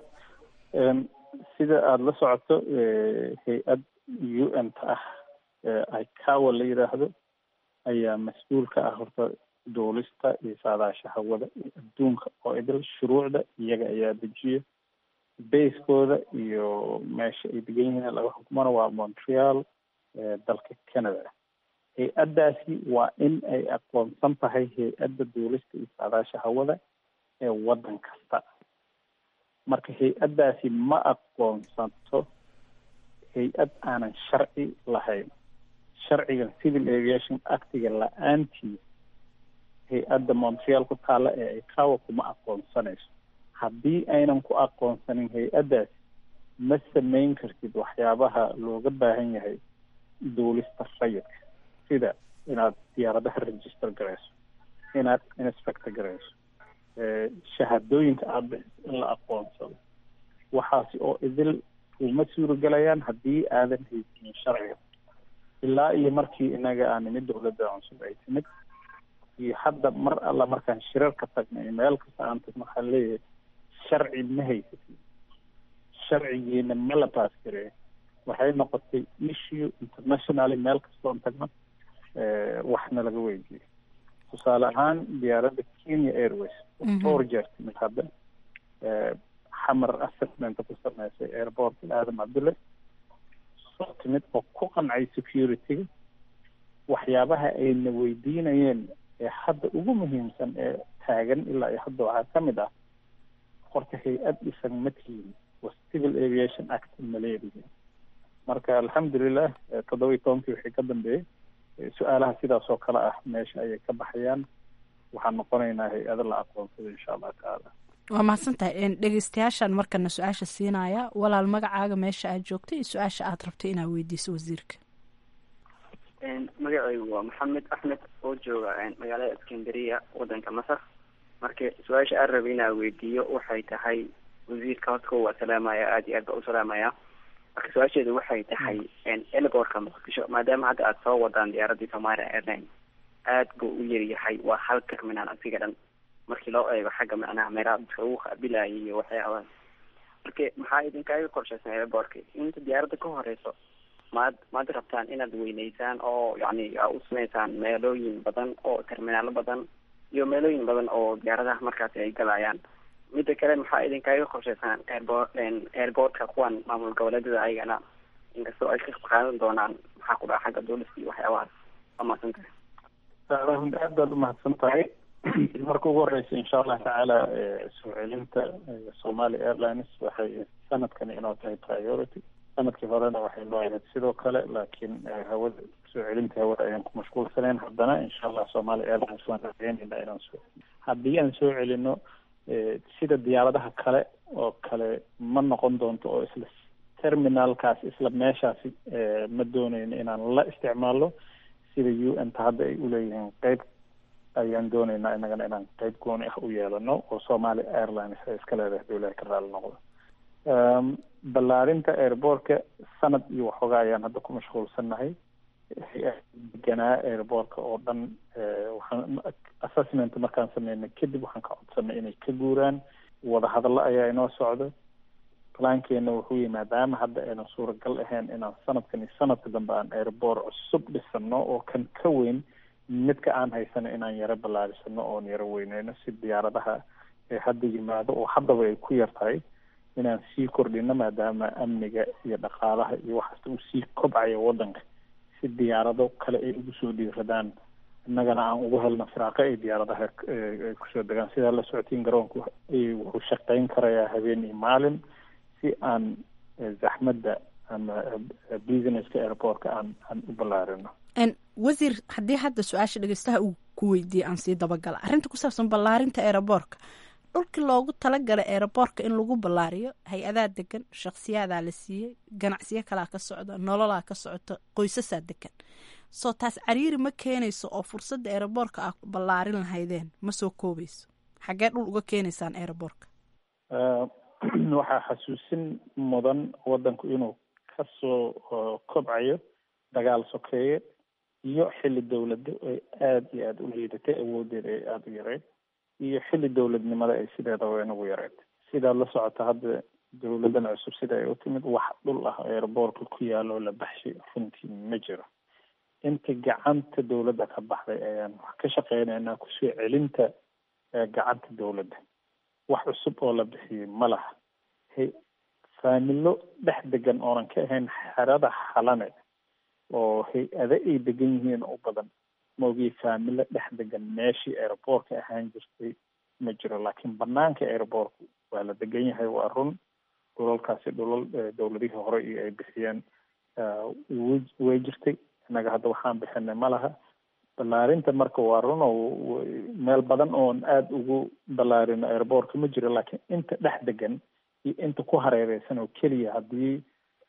sida aada la socoto hay-ad u n ta ah icawa la yidhaahdo ayaa mas-uul ka ah horta duulista iyo saadaasha hawada iyo adduunka oo idil shuruucda iyaga ayaa dejiya baskooda iyo meesha ay degan yihiin laga xukumana waa montreal dalka canada hay-addaasi waa in ay aqoonsan tahay hay-adda duulista iyo saadaasha hawada ee waddan kasta marka hay-addaasi ma aqoonsanto hay-ad aanan sharci lahayn sharcigan civil aviation actiga la-aantii hay-adda montreal ku taalla ee icawa kuma aqoonsanayso haddii aynan ku aqoonsanin hay-addaasi ma samayn kartid waxyaabaha looga baahan yahay duulista rayidka sida inaad diyaaradaha register garayso inaad inspector garayso shahaadooyinka aada bixiso in la aqoonsado waxaasi oo idil uma suuragelayaan haddii aadan haysanin sharciga ilaa iyo markii inaga aan nimid dowladda cusub ay timid iyo hadda mar alla markaan shirarka tagnay meel kasta aan tagno waxaan leeyahay sharci ma haysatin sharcigiina ma la baas gareeyo waxay noqotay issue internationally meel kastoon tagno waxna laga weydiiyey tusaale ahaan diyaaradda kenya airways dhowr jeer timid hadda xamar assessment ku sameysay airportka aadam cabdulle soo timid oo ku qancay security-ga waxyaabaha ayna weydiinayeen ee hadda ugu muhiimsan ee taagan ilaa iyo hadda waxaa ka mid ah horta hay-ad dhisan ma tihiin waa civil aviation act maleedihi marka alxamdulilah toddoba iyo tobankii wixii ka dambeeyey su-aalaha sidaas oo kale ah meesha ayay ka baxayaan waxaan noqonaynaa hay-ado la aqoonsado insha allah tacaala waa mahadsan tahay dhegeystayaashaan markana su-aasha siinaya walaal magacaaga meesha aad joogtay iyo su-aasha aad rabtay inaad weydiiso wasiirka magacaygu waa maxamed axmed oo jooga magaalada iskandariya wadanka masar marka su-aasha aan rabay inaan weydiiyo waxay tahay wasiirka horta waa salaamaya aada iyo aad baa u salaamaya marka su-aasheedu waxay tahay elborka muqdisho maadaama hadda aada soo wadaan diyaaradii somalia airline aad buu u yaryahay waa hal terminal asiga dhan markii loo eego xagga macnaha meelaha dadka ugu qaabilayay iyo waxyaabaha marka maxaa idinkaaga qorshaysan elborka inta diyaaradda ka horeyso maad maad rabtaan inaad weyneysaan oo yacni aa u sameysaan meelooyin badan oo terminaalo badan iyo meelooyin badan oo diyaaradaha markaasi ay galayaan midda kale maxaa idinkaaga qorshaysaan airport airportka kuwan maamul goboleedyada ayagana inkastoo ay ka qaadan doonaan maxaa ku dhaca xagga duulista iyo waxyaabahaas waa mahadsan tahay runti aad baad umahadsan tahay marka ugu horeysa insha allah tacaala soo celinta somali airlines waxay sanadkani inoo tahay priority sanadkii horena waxay noo ahayd sidoo kale laakiin hawada soo celinta hawada ayaan ku mashquulsanayn haddana insha allah somali airlines waan rajeynayna inaan soo haddii aan soo celino sida diyaaradaha kale oo kale ma noqon doonto oo isla terminalkaas isla meeshaasi ma dooneyno inaan la isticmaalo sida u n ta hadda ay uleeyihiin qeyb ayaan dooneynaa inagana inaan qeyb gooni ah u yeelano oo somali airlines ay iska leedahay haduu ilahay ka raali noqdo ballaarinta airbortka sanad iyo waxoogaa ayaan hadda ku mashquulsannahay deganaa airbortka oo dhan waxaan assessment markaan sameynay kadib waxaan ka codsanay inay ka guuraan wadahadallo ayaa inoo socda plankeena wuxuu yihi maadaama hadda aynan suuragal ahayn inaan sanadkan iyo sanadka dambe aan airbort cusub dhisano oo kan ka weyn midka aan haysano inaan yaro ballaarisano oon yaro weyneyno si diyaaradaha ee hadda yimaado oo haddaba ay ku yar tahay inaan sii kordhino maadaama amniga iyo dhaqaalaha iyo waxaasta uu sii kobcayo waddanka si diyaarado kale ay ugu soo dhiiradaan innagana aan ugu helno firaaqo ay diyaaradaha ay kusoo degaan sidaa la socotiin garoonku wuxuu shaqeyn karayaa habeen iyo maalin si aan zaxmadda ama businesska airportka aan aan u ballaarino wasiir haddii hadda su-aasha dhegeystaha uu ku weydiiyey aan sii dabagala arrinta ku saabsan ballaarinta aeroboortka dhulkii loogu talagalay aeroboortka in lagu ballaariyo hay-adaa degan shakhsiyaadaa la siiyey ganacsiyo kalaa ka socda nololaa ka socota qoysasaa degan soo taas cariiri ma keenayso oo fursadda eeraboorka ah ballaarin lahaydeen ma soo koobayso xaggee dhul uga keenaysaan eeraboorka waxaa xasuusin mudan waddanku inuu kasoo kobcayo dagaal sokeeye iyo xilli dowlado ay aada iyo aada u liidatay awoodeeda ay aada u yareyd iyo xilli dowladnimada ay sideedaba inagu yareyd sidaad la socota hadda dowladan cusub sida ay u timid wax dhul ah eeraboorka ku yaalo la baxshay runtii ma jiro inta gacanta dowladda ka baxday ayaan wax ka shaqeynaynaa kusoo celinta gacanta dowladda wax cusub oo la bixiyey ma laha he faamilo dhex degan oonan ka ahayn xerada xalane oo hay-ado ay degan yihiin u badan maogii faamilo dhex degan meeshii aeroboortka ahaan jirtay ma jiro laakiin banaanka aeroboortka waa la degan yahay waa run dhulalkaasi dhulal dowladihii hore iyo ay bixiyeen way jirtay innaga hadda waxaan bixinay ma laha ballaarinta marka waa run oo meel badan oon aada ugu ballaarino airboortka ma jiro laakiin inta dhex degan iyo inta ku hareereysan oo keliya haddii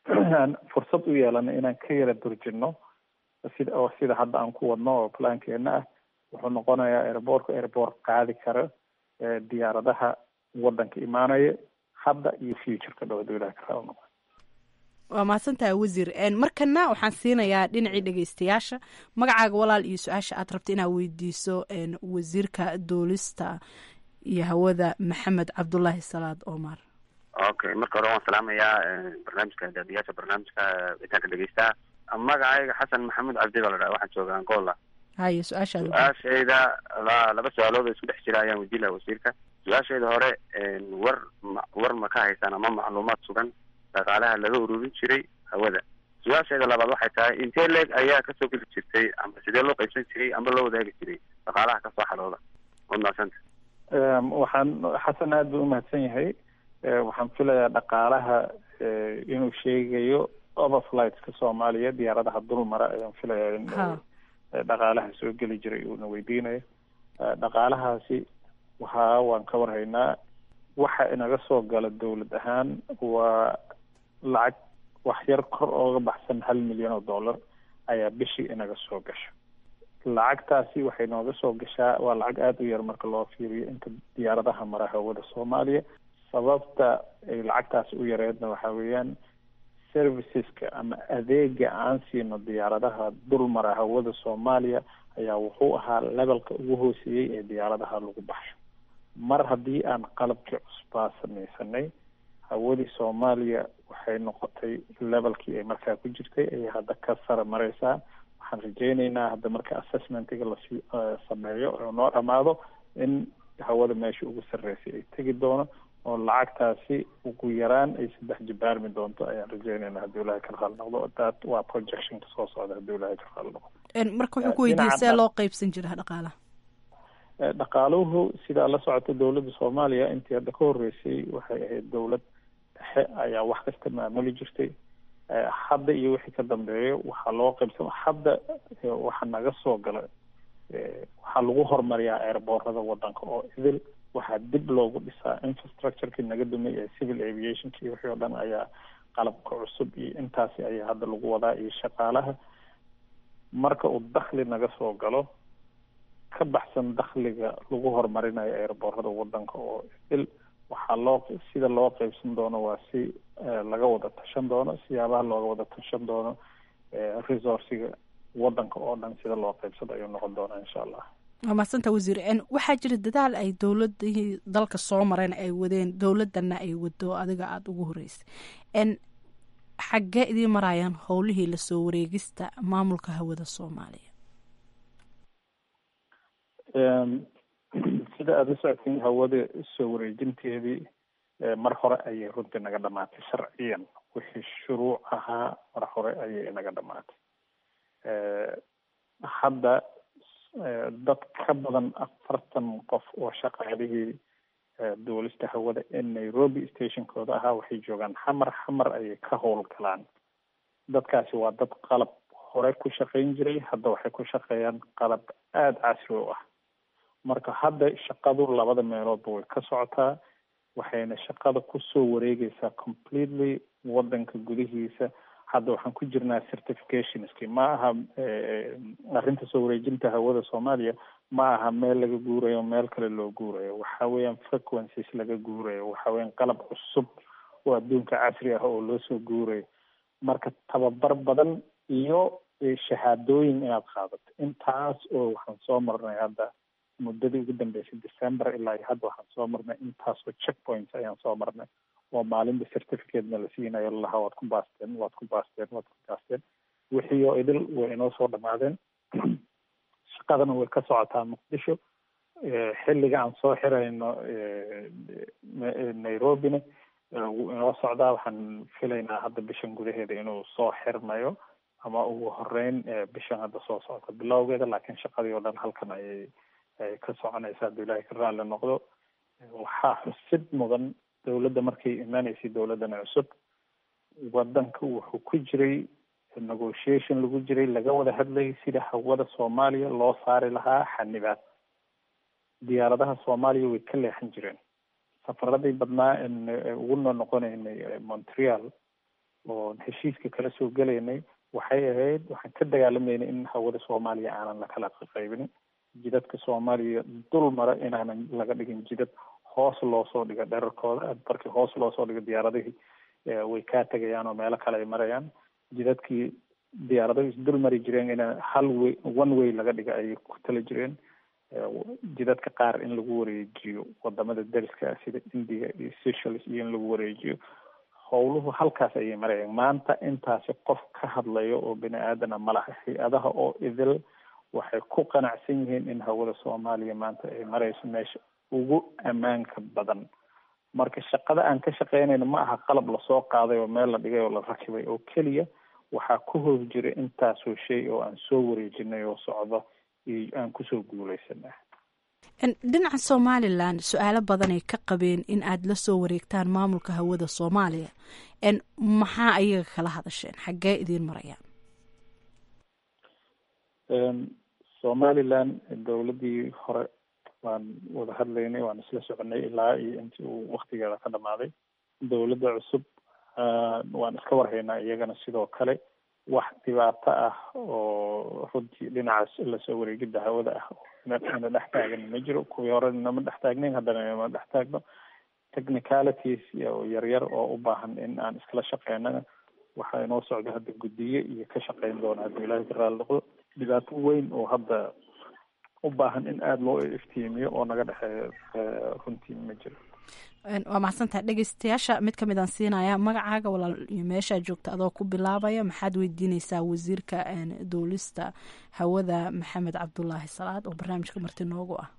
aan fursad u yeelano inaan ka yara durjino sida oo sida hadda aan ku wadno oo plaankeena ah wuxuu noqonayaa airboortka airboort qaadi kara diyaaradaha waddanka imaanaya hadda iyo futureka dhowda ilaha kala noqo waa mahadsantahay wasiir markana waxaan siinayaa dhinacii dhegeystayaasha magacaaga walaal iyo su-aasha aad rabta inaad weydiiso wasiirka duulista iyo hawada maxamed cabdulaahi salaad omar okay marka hore waan salaamayaa barnaamijka daadiyaasha barnaamijka witaanka dhegeystaha magacayga xasan maxamuud cabdi baa la dhaha waxaan jooga angola haye su-aashaada su-aashayda la laba su-aalood oo isku dhex jira ayaan weydiin laha wasiirka su-aashayda hore war ma war ma ka haysaan ama macluumaad sugan dhaqaalaha laga ururin jiray hawada su-aasheeda labaad waxay tahay intee leeg ayaa kasoo geli jirtay ama sidee loo qaybsan jiray ama loo wadaagi jiray dhaqaalaha kasoo xalooda waad mahadsanta waxaan xasan aada buu umahadsan yahay waxaan filayaa dhaqaalaha inuu sheegayo overflightska soomaaliya diyaaradaha dulmara ayaan filayaa in dhaqaalaha soo geli jiray uuna weydiinayo dhaqaalahaasi waxa waan ka warhaynaa waxa inaga soo gala dowlad ahaan waa lacag wax yar kor ooga baxsan hal milyan oo dollar ayaa bishii inaga soo gasho lacagtaasi waxay nooga soo gashaa waa lacag aada u yar marka loo fiiriyo inta diyaaradaha mara hawada soomaaliya sababta ay lacagtaasi u yareedna waxa weeyaan serviceska ama adeega aan siino diyaaradaha dul mara hawada soomaaliya ayaa wuxuu ahaa levelka ugu hooseeyey ee diyaaradaha lagu baxsho mar haddii aan qalabkii cusbaa samaysanay hawadii soomaaliya waxay noqotay levelkii ay markaa ku jirtay ayay hadda ka sara mareysaa waxaan rajeyneynaa hadda marka assessmentiga lasi sameeyo oo noo dhamaado in hawada meesha ugu sarreysay ay tegi doono oo lacagtaasi ugu yaraan ay saddex jibaarmi doonto ayaan rajeyneynaa haddii ilahay ka raali noqdo that waa projectionka soo socda haddii ilahay ka raali noqdo marka wuxuu ku weydiiyey see loo qeybsan jira dhaqaalaha dhaqaaluhu sidaa la socota dowladda soomaaliya intii hadda ka horreysay waxay ahayd dowlad dhexe ayaa wax kasta maamuli jirtay hadda iyo wixii ka dambeeyo waxaa loo qaybsan hadda waxa naga soo gala waxaa lagu horumariyaa airboorada wadanka oo idil waxaa dib loogu dhisaa infrastructureki naga dumay ee civil aviationka iyo wixii oo dhan ayaa qalabka cusub iyo intaasi ayaa hadda lagu wadaa iyo shaqaalaha marka uu dakli naga soo galo ka baxsan dakliga lagu horumarinayo airboorada wadanka oo idil waxaa loo sida loo qeybsan doono waa si laga wada tashan doono siyaabaha looga wada tashan doono resourciga wadanka oo dhan sida loo qeybsado ayuu noqon doonaa insha allah waa mahadsanta wasiir waxaa jira dadaal ay dowladihii dalka soo mareen ay wadeen dowladana ay wado adiga aada ugu horeysay xaggee idiin maraayaan howlihii lasoo wareegista maamulka hawada soomaaliya sida aada la socotiin hawada soo wareejinteedii mar hore ayay runtii naga dhamaatay sharciyan wixii shuruuc ahaa mar hore ayay naga dhamaatay hadda dad ka badan afartan qof oo shaqaalihii duulista hawada ee nairobi stationkooda ahaa waxay joogaan xamar xamar ayay ka howlgalaan dadkaasi waa dad qalab hore ku shaqayn jiray hadda waxay ku shaqeeyaan qalab aada casri u ah marka hadda shaqadu labada meeloodba way ka socotaa waxayna shaqada kusoo wareegeysaa completely wadanka gudihiisa hadda waxaan ku jirnaa certificationski ma aha arrinta soo wareejinta hawada soomaaliya ma aha meel laga guurayo meel kale loo guurayo waxa weeyaan frequencies laga guurayo waxa weeyaan qalab cusub oo adduunka casri ah oo loo soo guurayo marka tababar badan iyo shahaadooyin inaad qaadato intaas oo waxaan soo marnay hadda muddadii ugu dambeysay december ilaa iyo hadda waxaan soo marnay intaas oo check points ayaan soo marnay oo maalinba certificatena la siinayo lalahaa waad ku baasteen waad ku baasteen waad ku baasteen wixii oo idil way inoo soo dhamaadeen shaqadana way ka socotaa muqdisho xilliga aan soo xirayno nairobina wuu inoo socdaa waxaan filaynaa hadda bishan gudaheeda inuu soo xirmayo ama ugu horeyn bishan hadda soo socota bilowgeeda laakiin shaqadii oo dhan halkan ayay ay ka soconaysa hadduu ilaahay ka raalli noqdo waxaa xusid mudan dowladda markay imanaysay dowladdan cusub wadanka wuxuu ku jiray negotiation lagu jiray laga wada hadlayay sida hawada soomaaliya loo saari lahaa xanibaad diyaaradaha soomaaliya way ka leexan jireen safaradii badnaa en ugu noo noqonaynay montreal oo heshiiska kala soo gelaynay waxay ahayd waxaan ka dagaalamaynay in hawada soomaaliya aanan lakala qaybin jidadka soomaaliya dul mara inaanan laga dhigin jidad hoos loo soo dhigo dherarkooda markii hoos loo soo dhigo diyaaradihii way kaa tegayaan oo meelo kale ay marayaan jidadkii diyaaradahu isdul mari jireen in hal way one way laga dhiga ayay ku tala jireen jidadka qaar in lagu wareejiyo wadamada dariska sida india iyo seychelles iyo in lagu wareejiyo howluhu halkaas ayay marayaan maanta intaasi qof ka hadlayo oo bini aadana malaha hay-adaha oo idil waxay ku qanacsan yihiin in hawada soomaaliya maanta ay marayso meesha ugu ammaanka badan marka shaqada aan ka shaqeynayno ma aha qalab lasoo qaaday oo meel la dhigay oo la rakibay oo keliya waxaa ku hoos jira intaasoo shay oo aan soo wareejinay oo socdo iyo aan kusoo guulaysanah dhinaca somalilan su-aalo badanay ka qabeen in aada la soo wareegtaan maamulka hawada soomaaliya maxaa ayaga kala hadasheen xaggee idiin marayaan somalilan dowladdii hore waan wada hadlaynay waan isla soconay ilaa iyo intii uu waktigeeda ka dhamaaday dowladda cusub waan iska warhaynaa iyagana sidoo kale wax dhibaato ah oo runtii dhinacaas lasoo wareegidda hawada ah ina dhex taagan ma jiro kuwii hore inama dhex taagnayn haddana inama dhex taagno technicalities oo yaryar oo u baahan in aan iskala shaqeynana waxaa inoo socda hadda guddiye iyo ka shaqeyn doona hadduu ilaahay ka raali noqdo dhibaato weyn oo hadda u baahan in aada loo iftiimiyo oo naga dhexeeyo runtii ma jiro waa mahadsantahay dhegeystayaasha mid kamid aan siinaya magacaaga walaal iyo meeshaa joogta adoo ku bilaabaya maxaad weydiineysaa wasiirka duulista hawada maxamed cabdulaahi salaad oo barnaamijka marti noogu ah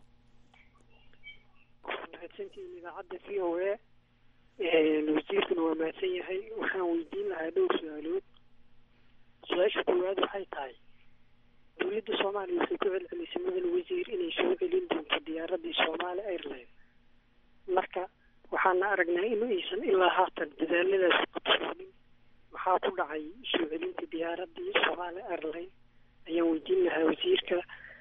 mahadsantihiin idaacadda v o a wasiirkuna waa mahadsan yahay waxaan weydiin lahaa dhowr su-aalood su-aasha koowaad waxay tahay dowladda soomaaliya waxay ku celcelisay mudan wasiir inay soo celin doonto diyaaradii somaali airline marka waxaana aragnaa in aysan ilaa haatan dadaaladaas qabsoonin maxaa ku dhacay soo celinta diyaaradii somaali airline ayaan weydiin lahaa wasiirka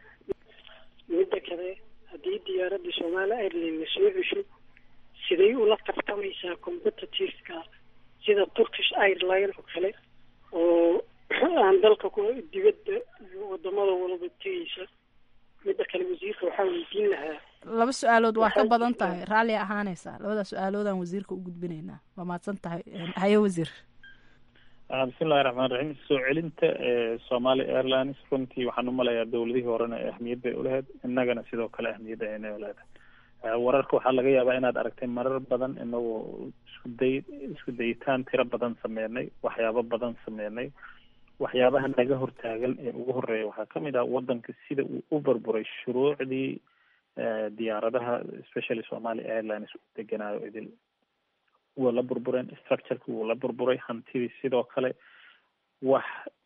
midda kale haddii diyaaradii somaali airline la soo cesho siday ula tartamaysaa competitiveka sida turkish airline oo kale oo aan dalka ku dibadda iyo wadamada walba tegeysa midda kale wasiirka waxaa weydiin lahaa laba su-aalood waa ka badan tahay raalli ahaaneysaa labada su-aaloodaan wasiirka u gudbinaynaa waa mahadsan tahay haye wasiir bismillahi raxmaan raxiim soo celinta somali airlines runtii waxaan umalayaa dowladihii horena ahmiyad bay ulahayd innagana sidoo kale ahmiyadda ayna uleedahay wararka waxaa laga yaabaa inaad aragtay marar badan inagoo isku day isku dayitaan tiro badan sameynay waxyaabo badan sameynay waxyaabaha naga hortaagan ee ugu horeeya waxaa kamid ah wadanka sida uu u burburay shuruucdii diyaaradaha especially somali airlines u deganaayo idil waa la burbureen structureki wuu la burburay hantidii sidoo kale wax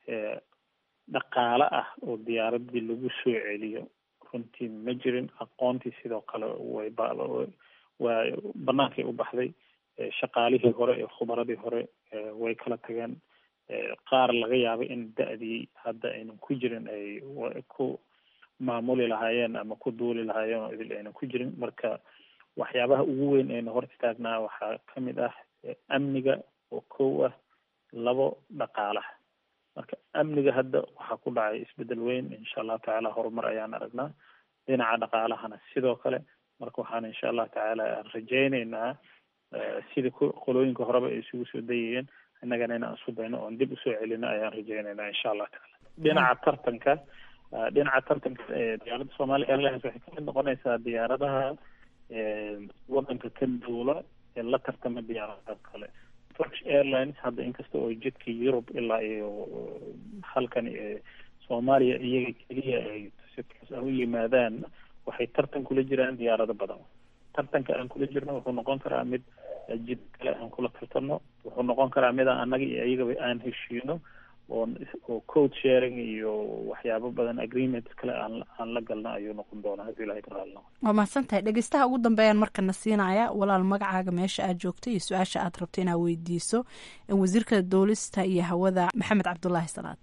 dhaqaale ah oo diyaaradii lagu soo celiyo runtii ma jirin aqoontii sidoo kale way waa banaankay u baxday shaqaalihii hore ee khubaradii hore way kala tageen qaar laga yaabay in da-dii hadda aynan ku jirin ay ku maamuli lahaayeen ama ku duuli lahaayeen oo idil aynan ku jirin marka waxyaabaha ugu weyn ayna hor istaagnaa waxaa kamid ah amniga oo kow ah labo dhaqaalaha marka amniga hadda waxaa ku dhacay isbedel weyn insha allahu tacaala horumar ayaan aragnaa dhinaca dhaqaalahana sidoo kale marka waxaan insha allahu tacaala rajayneynaa sidii qolooyinka horeba ay isugu soo dayayeen innagana inaan isku dayno oon dib usoo celino ayaan rajayneynaa insha allahu tacaala dhinaca tartanka dhinaca tartanka diyaaradda somalia airlines waxay kamid noqonaysaa diyaaradaha wadanka ka duula ee la tartama diyaaradaha kale turkish airlines hadda inkasta oo jidka yurub ilaa iyo halkan soomaaliya iyaga keliya ay si toos ah u yimaadaan waxay tartan kula jiraan diyaarado badan tartanka aan kula jirno wuxuu noqon karaa mid jid kale aan kula tartano wuxuu noqon karaa mid aan annaga iyo iyagaba aan heshiino oo oo code sharing iyo waxyaabo badan agreements kale aan aan la galna ayuu noqon doonaa haddii ilahay ka raali noqo waa mahadsan tahay dhegeystaha ugu dambeeyaan markana siinaya walaal magacaaga meesha aad joogto iyo su-aasha aad rabto inaad weydiiso wasiirka duulista iyo hawada maxamed cabdulaahi salaad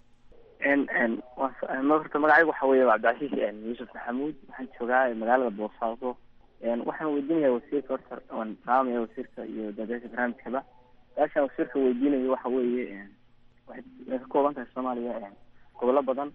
horta magacaygu waxa weeye cabdicasiis yuusuf maxamuud waxaan joogaa magaalada boosaaso waxaan weydiinaya wasiirka horta waan salaamaya wasiirka iyo daadeesha barnaamijkaba su-aashaan wasiirka weydiinayo waxa weeye waxay ka kooban tahay soomaaliya gobollo badan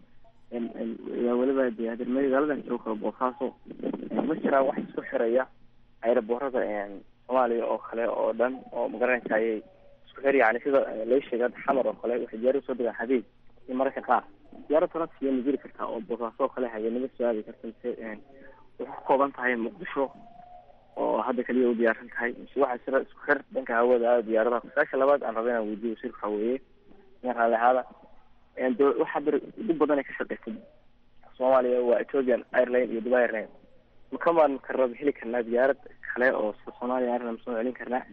weliba de hadeer magaaladan jooga boosaaso ma jiraa wax isku xiraya ayraboorada soomaaliya oo kale oo dhan oo magaranaysa ayay isku xir yani sida lay sheegay hadda xamar oo kale waxay diyaarada soo degaan habeen iyo mararka qaar diyaarad transiya ma jiri kartaa oo boosaaso oo kale habeenimo soo aadi karta mise waxay ka kooban tahay muqdisho oo hadda kaliya u diyaarsan tahay mise waxaa jira isku xir dhanka hawada diyaaradaha su-aasha labaad aan raba inaan weydiyo wasiirka waxa weeye in raalli ahaada waxaa bir ugu badan ay ka shaqeysay soomaaliya waa ethiopian airline iyo dubai airline makamaan karaba heli karnaa diyaarad kale oo soomaaliya airline soo celin karnaa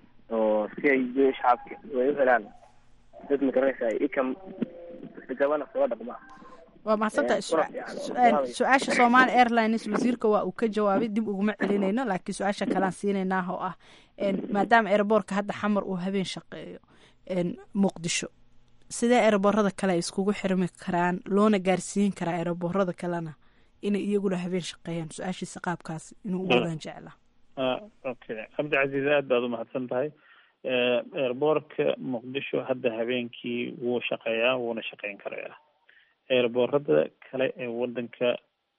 oo si ay shacabka way u helaan dad magaranaysa ikam gabana soo dhaqma waa mahadsantahay su-aasha somaali airlines wasiirka waa uu ka jawaabay dib uguma celinayno laakiin su-aasha kalean siinaynaa oo ah maadaama airboortka hadda xamar uu habeen shaqeeyo muqdisho sidee eeraboorada kale ay iskugu xirmi karaan loona gaarsiin karaa eeraboorada kalena inay iyaguna habeen shaqeeyaan su-aashiisa qaabkaas inuu u wadaan jeclaa okay cabdicasiis aad baad umahadsan tahay eerboorka muqdisho hadda habeenkii wuu shaqeeyaa wuuna shaqeyn karayaa eerboorada kale ee wadanka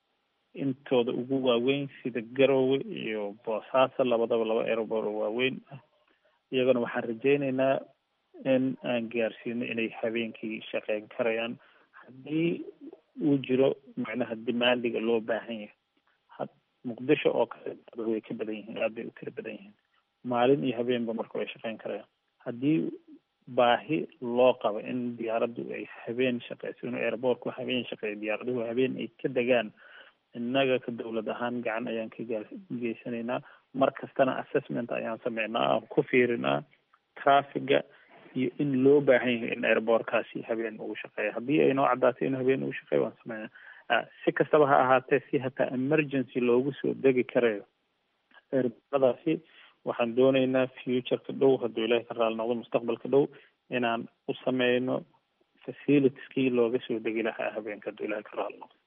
intooda ugu waaweyn sida garowe iyo boosaaso labadaba laba eerboor oo waaweyn ah iyagana waxaan rajeyneynaa in aan gaarsiino inay habeenkii shaqeyn karayaan haddii uu jiro macnaha demandiga loo baahan yahay had muqdisho oo kale way ka badan yihiin aad bay u tira badan yihiin maalin iyo habeenba marka way shaqeyn karayaan haddii baahi loo qabo in diyaaraddu ay habeen shaqeyso inuu airboortku habeen shaqeeyo diyaaraduhu habeen ay ka degaan innaga ka dowlad ahaan gacan ayaan ka gaa geysanaynaa mar kastana assessment ayaan sameynaa aan ku fiirinaa traffiga iyo in loo baahan yahay in airboortkaasi habeen ugu shaqeeya haddii ay noo caddaatay inuu habeen ugu shaqeeyo waan sameynaa si kastaba ha ahaatee si hataa emergency loogu soo degi karayo airbooradaasi waxaan dooneynaa futureka dhow hadduu ilaahay ka raali noqdo mustaqbalka dhow inaan u sameyno facilitieskii looga soo degi lahaa habeenka hadduu ilahay ka raali noqdo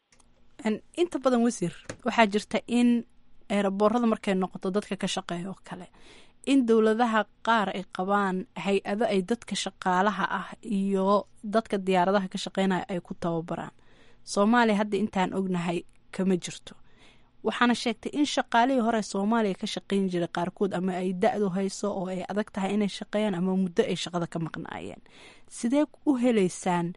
inta badan wasiir waxaa jirta in eeraboorada markay noqoto dadka ka shaqeeya oo kale in dowladaha qaar ay qabaan hay-ado ay dadka shaqaalaha ah iyo dadka diyaaradaha ka shaqeynaya ay ku tababaraan soomaaliya hadda intaan ognahay kama jirto waxaana sheegtay in shaqaalihii hore soomaaliya ka shaqeyn jiray qaarkood ama ay da-du hayso oo ay adag tahay inay shaqeeyaan ama muddo ay shaqada ka maqnaayeen sidee u heleysaan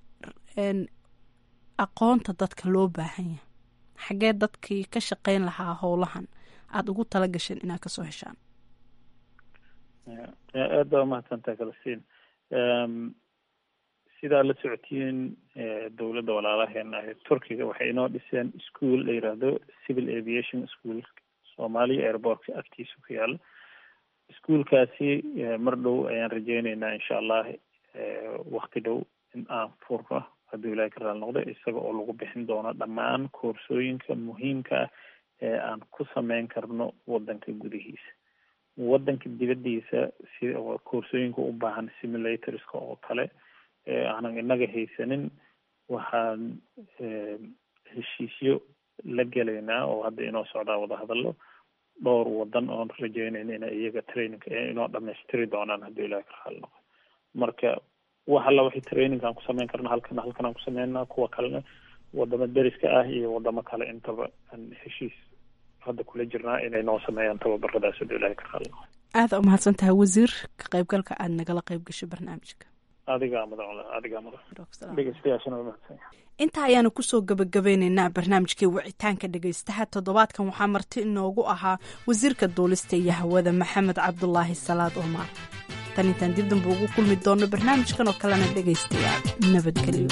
aqoonta dadka loo baahan yahay xaggee dadkii ka shaqeyn lahaa howlahan aada ugu tala gasheen inaad kasoo heshaan aad baa umahadsantaha kalasiin sidaa la socotiin dowladda walaalaheena ah turkiga waxay inoo dhiseen school la yiraahdo civil aviation school soomaaliya airbortka agtiisa ku yaalo ischoolkaasi mar dhow ayaan rajeyneynaa insha allah wakti dhow in aan furno hadduu ilahay ka raali noqdo isaga oo lagu bixin doono dhammaan koorsooyinka muhiimka ah ee aan ku sameyn karno wadanka gudihiisa wadanka dibadiisa si koorsooyinka u baahan simulatorska oo kale aanan inaga haysanin waxaan heshiisyo la gelaynaa oo hadda inoo socdaa wadahadalo dhowr wadan oon rajeynayna ina iyaga training inoo dhamaystiri doonaan hadduu ilahi ka raali noqo marka wax alla wixii training aan ku sameyn karna halkana halkan aan ku sameynaa kuwa kalena wadamo deriska ah iyo wadamo kale intaba aan heshiis hadda kula jirnaa inay noo sameeyaan tababaradaas haduu ilahay ka qaadno aada u mahadsan tahay wasiir ka qaybgalka aada nagala qayb gasho barnaamijka adigaa mudan adigaa mudan dhegeystayaashana waa mahadsan intaa ayaanu kusoo gabagabeyneynaa barnaamijkii wicitaanka dhegeystaha toddobaadkan waxaa marti inoogu ahaa wasiirka duulista iyo hawada maxamed cabdulaahi salaad omar tan intaan dib damba ugu kulmi doono barnaamijkan oo kalena dhegeystayaal nabadgelyo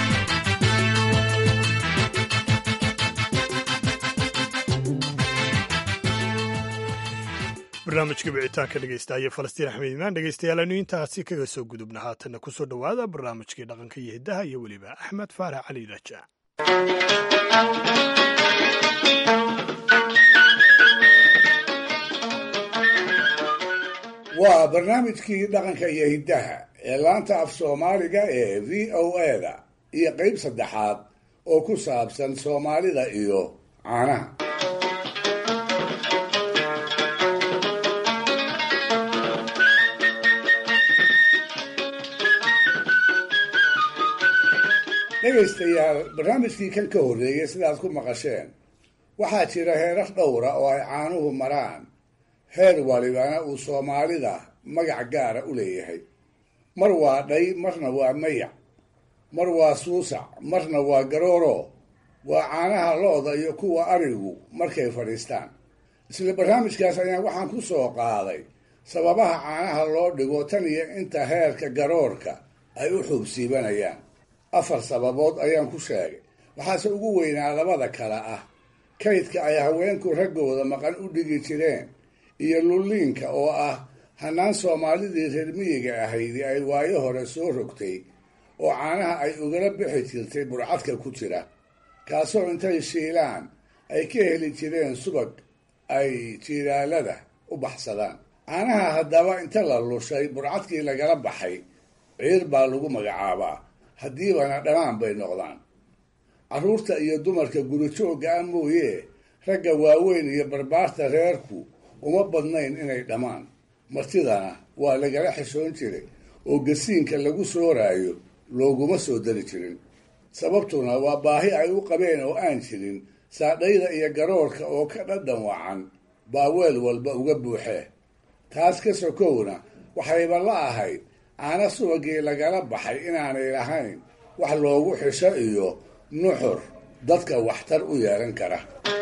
barnaamijka wicitaanka dhegeystaaya falastiin axmed imaan dhegeystayaal aynu intaasi kaga soo gudubna haatanna kusoo dhowaada barnaamijkii dhaqanka iyo hiddaha iyo weliba axmed faarax cali raja waa barnaamijkii dhaqanka iyo hiddaha ee laanta af soomaaliga ee v o eda iyo qeyb saddexaad oo ku saabsan soomaalida iyo caanaha dhegaystayaal barnaamijkii kan ka horreeyey sidaad ku maqasheen waxaa jira heerar dhowra oo ay caanuhu maraan heer walibana uu soomaalida magac gaara u leeyahay mar waa dhay marna waa mayac mar waa suusac marna waa garooro waa caanaha lo-da iyo kuwa arigu markay fadhiistaan isla barnaamijkaas ayaan waxaan ku soo qaaday sababaha caanaha loo dhigo tan iyo inta heerka garoorka ay u xuubsiibanayaan afar sababood ayaan ku sheegay waxaase ugu weynaa labada kale ah kaydka ay haweenku raggooda maqan u dhigi jireen iyo lulliinka oo ah hannaan soomaalidii reer miyiga ahaydi ay waayo hore soo rogtay oo caanaha ay ugala bixi jirtay burcadka ku jira kaasoo intay shiilaan ay ka heli jireen subag ay jiiraalada u baxsadaan caanaha haddaba inta la lushay burcadkii lagala baxay ciir baa lagu magacaabaa haddiibana dhammaan bay noqdaan carruurta iyo dumarka gurijoogga ah mooyee ragga waaweyn iyo barbaarta reerku uma badnayn inay dhammaan martidana waa lagala xishoon jiray oo gasiinka lagu sooraayo looguma soo dari jirin sababtuna waa baahi ay u qabeen oo aan jirin saadhayda iyo garoorka oo ka dhadhan wacan baa weel walba uga buuxee taas ka sokowna waxayba la ahayd caana subagii lagala baxay inaanay lahayn wax loogu xisho iyo nuxur dadka waxtar u yeelan kara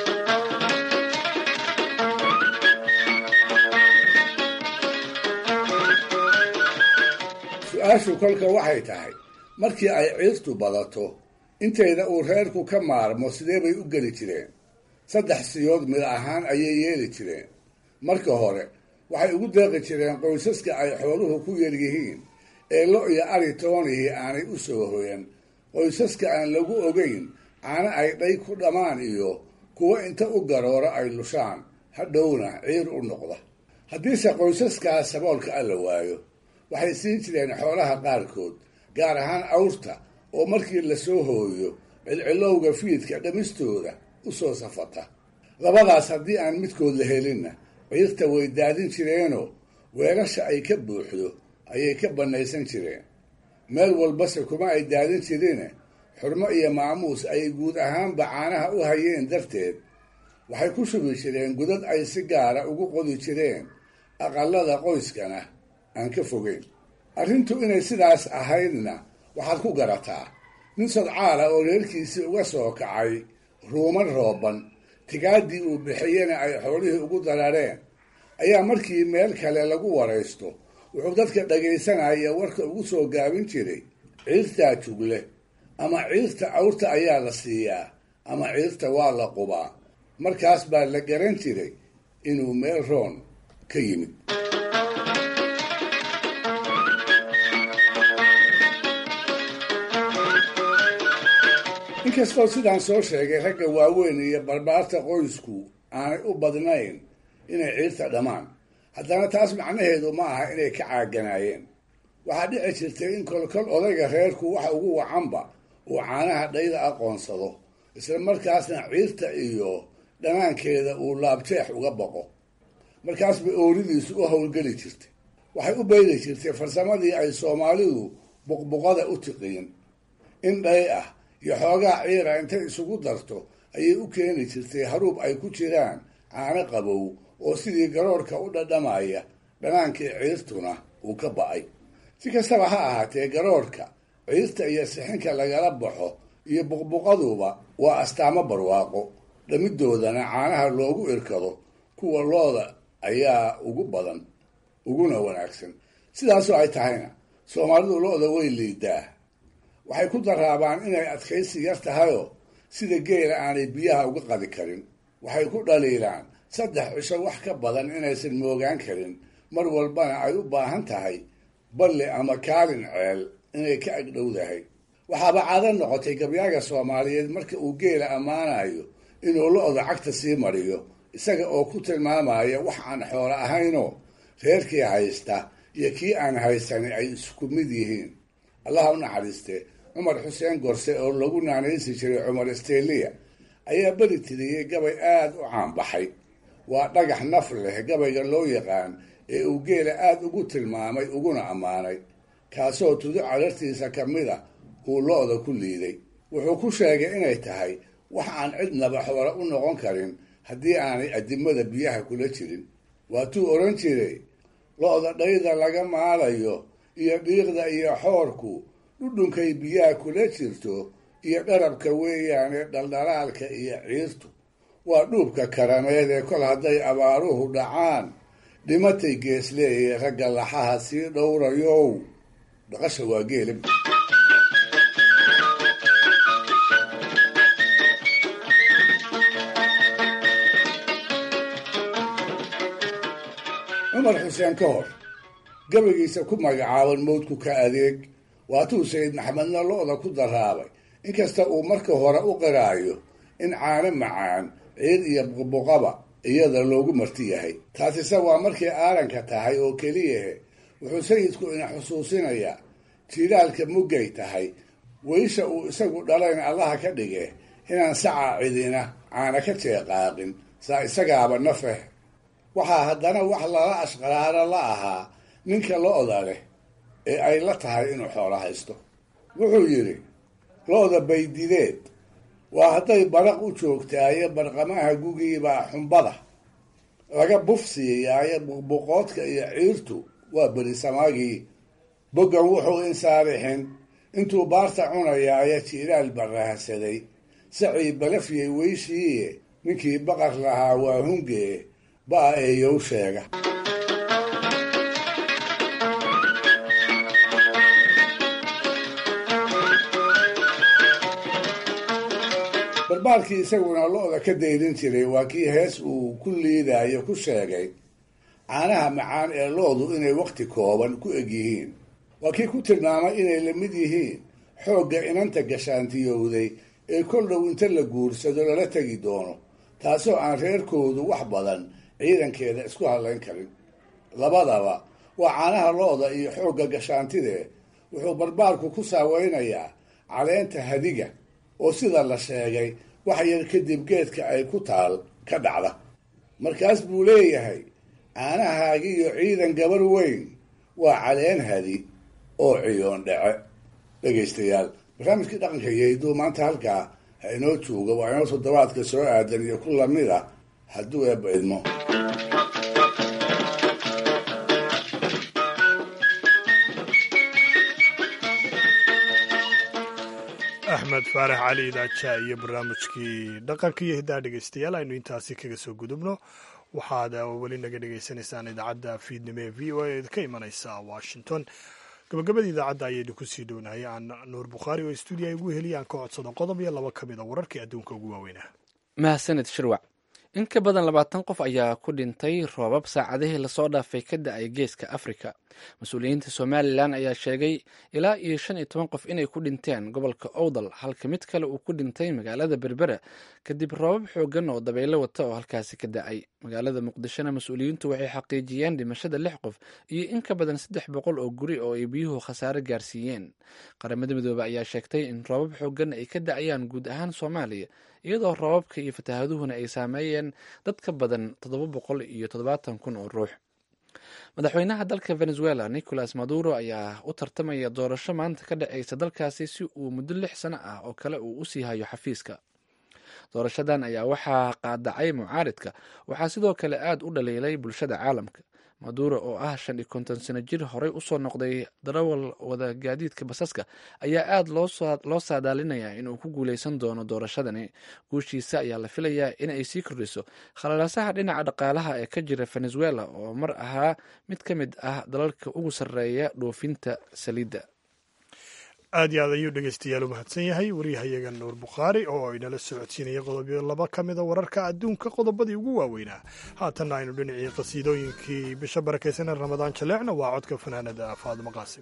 su-aashu kolka waxay tahay markii ay ciirtu badato intayda uu reerku ka maarmo sidee bay u geli jireen saddex siyood mid ahaan ayay yeeli jireen marka hore waxay ugu deeqi jireen qoysaska ay xooluhu ku yaryihiin ee lo iyo ari toonihii aanay u soo hoyan qoysaska aan lagu ogeyn caano ay dhay ku dhammaan iyo kuwo inta u garooro ay lushaan hadhowna ciir u noqda haddiise qoysaskaas saboolka alla waayo waxay siin jireen xoolaha qaarkood gaar ahaan awrta oo markii la soo hooyo cilcilowga fiidka dhamistooda u soo safata labadaas haddii aan midkood la helinna ciirta way daadin jireenoo weelasha ay ka buuxdo ayay ka bannaysan jireen meel walbase kuma ay daadin jirine xurmo iyo maamuus ay guud ahaanba caanaha u hayeen darteed waxay ku shubi jireen godad ay si gaara ugu qodi jireen aqallada qoyskana aan ka fogeyn arrintu inay sidaas ahaydna waxaad ku garataa nin sodcaala oo reerkiisii uga soo kacay ruuman rooban tigaaddii uu bixiyena ay xoolihii ugu darareen ayaa markii meel kale lagu waraysto wuxuu dadka dhagaysanaya warka ugu soo gaabin jiray ciirtaa jugle ama ciirta awrta ayaa la siiyaa ama ciirta waa la qubaa markaas baa la garan jiray inuu meel roon ka yimid inkastoo sidaan soo sheegay ragga waaweyn iyo barbaarta qoysku aanay u badnayn inay ciirta dhammaan haddana taas macnaheedu ma aha inay ka caaganaayeen waxaa dhici jirtay in kolkol odayga reerku waxa ugu wacanba uu caanaha dhayda aqoonsado isla markaasna ciirta iyo dhanaankeeda uu laabjeex uga baqo markaas bay ooridiisu u howlgeli jirtay waxay u bayri jirtay farsamadii ay soomaalidu buqbuqada u tiqiin in dhay ah iyo xoogaa ciira intay isugu darto ayay u keeni jirtay haruub ay ku jiraan caano qabow oo sidii garoorka u dhadhamaya dhanaankii ciirtuna uu ka ba'ay si kastaba ha ahaatee garoorka ciirta iyo sixinka lagala baxo iyo buqbuqaduba waa astaamo barwaaqo dhamidoodana caanaha loogu irkado kuwa looda ayaa ugu badan uguna wanaagsan sidaasoo ay tahayna soomaalidu lo-da way liidaa waxay ku daraabaan inay adkaysi yar tahayoo sida geela aanay biyaha uga qadi karin waxay ku dhaliilaan saddex cisho wax ka badan inaysan moogaan karin mar walbana ay u baahan tahay balli ama kaalin ceel inay ka agdhowdahay waxaaba caado noqotay gabyaaga soomaaliyeed marka uu geela ammaanayo inuu lo-da cagta sii mariyo isaga oo ku tilmaamaya wax aan xoolo ahaynoo reerkii haysta iyo kii aan haysanin ay isku mid yihiin allaha u naxariistee cumar xuseen gorse oo lagu naanaysi jiray cumar steliya ayaa beri tiriyey gabay aada u caanbaxay waa dhagax naf leh gabayga loo yaqaan ee uu geela aada ugu tilmaamay uguna ammaanay kaasoo tudo calartiisa ka mid a uu lo-da ku liiday wuxuu ku sheegay inay tahay wax aan cidnaba xoolo u noqon karin haddii aanay adimada biyaha kula jirin waatuu odhan jiray lo-da dhayda laga maalayo iyo dhiiqda iyo xoorku dhudhunkay biyaha kula jirto iyo dharabka weeyaane dhaldhalaalka iyo ciirtu waa dhuubka karameed ee kol hadday abaaruhu dhacaan dhimatay geesleeye ragga laxaha sii dhowrayow dhaqasha waa geelab cumar xuseen ka hor gabaygiisa ku magacaaban mawdku ka adeeg waatuu sayid maxamedna lo-da ku daraabay inkasta uu marka hore u qiraayo in caano macaan ciid iyo buqbuqaba iyada loogu marti yahay taasise waa markay aaranka tahay oo keliyahe wuxuu sayidku ina xusuusinayaa jiilaalka muggay tahay weysha uu isagu dhalayn allaha ka dhige inaan sacaa cidina caana ka jeeqaaqin saa isagaaba nafeh waxaa haddana wax lala ashqaraaro la ahaa ninka lo-da leh ee ay la tahay inuu xoolo haysto wuxuu yidhi lo-da baydideed waa hadday baraq u joogtaayo barqamaha gugiibaa xumbada laga bufsiiyaayo buqbuqoodka iyo ciirtu waa berisamaagii boggan wuxuu insaarixin intuu baarta cunayaayo jiilaal barahsaday sacii balafyay weyshiiye ninkii baqar lahaa waa hungee baa eeyow sheega barbaalkii isaguna lo-da ka dayrin jiray waa kii hees uu ku liidayo ku sheegay caanaha macaan ee lo-du inay wakhti kooban ku eg yihiin waa kii ku tilmaamay inay la mid yihiin xoogga inanta gashaantiyowday ee kol dhow inta la guursado lala tegi doono taasoo aan reerkoodu wax badan ciidankeeda isku hadlayn karin labadaba waa caanaha lo-da iyo xoogga gashaantidee wuxuu barbaalku ku saaweynayaa caleenta hadiga oo sida la sheegay wax yar kadib geedka ay ku taal ka dhacda markaas buu leeyahay caanahaagiiyo ciidan gabar weyn waa caleen hadi oo ciyoon dhece dhegaystayaal barnaamijkii dhaqanka iyo hidduu maanta halkaa ha inoo jooga waa inoo toddobaadka soo aadan iyo ku lamid a hadduu eebba idmo axmed faarax cali idaaja iyo barnaamijkii dhaqanka iyo hiddaha dhegeystayaal aynu intaasi kaga soo gudubno waxaad weli naga dhegaysanaysaan idaacadda fiidnimo ee v o a ka imanaysa washington gabagabada idaacadda ayaynu kusii dhownahay aan nuur bukhaari oo stuudiya ugu heliya aan ka codsado qodob iyo laba ka mid a wararkii adduunka ugu waaweynaa mahadsaned shirwac in ka badan labaatan qof ayaa ku dhintay roobab saacadihii lasoo dhaafay ka da-ay geeska afrika mas-uuliyiinta somalilan ayaa sheegay ilaa iyo shan iyo toban qof inay ku dhinteen gobolka owdal halka mid kale uu ku dhintay magaalada berbera kadib roobab xoogan oo dabaylo wata oo halkaasi ka da-ay magaalada muqdishona mas-uuliyiintu waxay xaqiijiyeen dhimashada lix qof iyo in ka badan saddex boqol oo guri oo ay biyuhu khasaare gaarsiiyeen qaramada midoobe ayaa sheegtay in roobab xoogan ay ka da-ayaan guud ahaan soomaaliya iyadoo roobabka iyo fataahaduhuna ay saameeyeen dad ka badan toddoba boqol iyo toddobaatan kun oo ruux madaxweynaha dalka venezuela nicolas maduro ayaa u tartamaya doorasho maanta ka dhaceysa dalkaasi si uu muddo lix sano ah oo kale uu usii hayo xafiiska doorashadan ayaa waxaa qaadacay mucaaridka waxaa sidoo kale aad u dhaliilay bulshada caalamka maduro oo ah shan iyo konton sano jir horey usoo noqday darawal wada gaadiidka basaska ayaa aad loo saadaalinayaa inuu ku guuleysan doono doorashadani guushiisa ayaa la filayaa in ay sii kordhiso khalalaasaha dhinaca dhaqaalaha ee ka jira venezuela oo mar ahaa mid ka mid ah dalalka ugu sarreeya dhoofinta saliidda aad iyo aad ayuu dhegeystayaal u mahadsan yahay waryahayaga nuur bukhaari oo inala socodsiinaya qodobyo laba ka mida wararka adduunka qodobadii ugu waaweynaa haatanna aynu dhinacii qasiidooyinkii bisha barakaysan ee ramadaan jaleecna waa codka fanaanada faadimo qaasim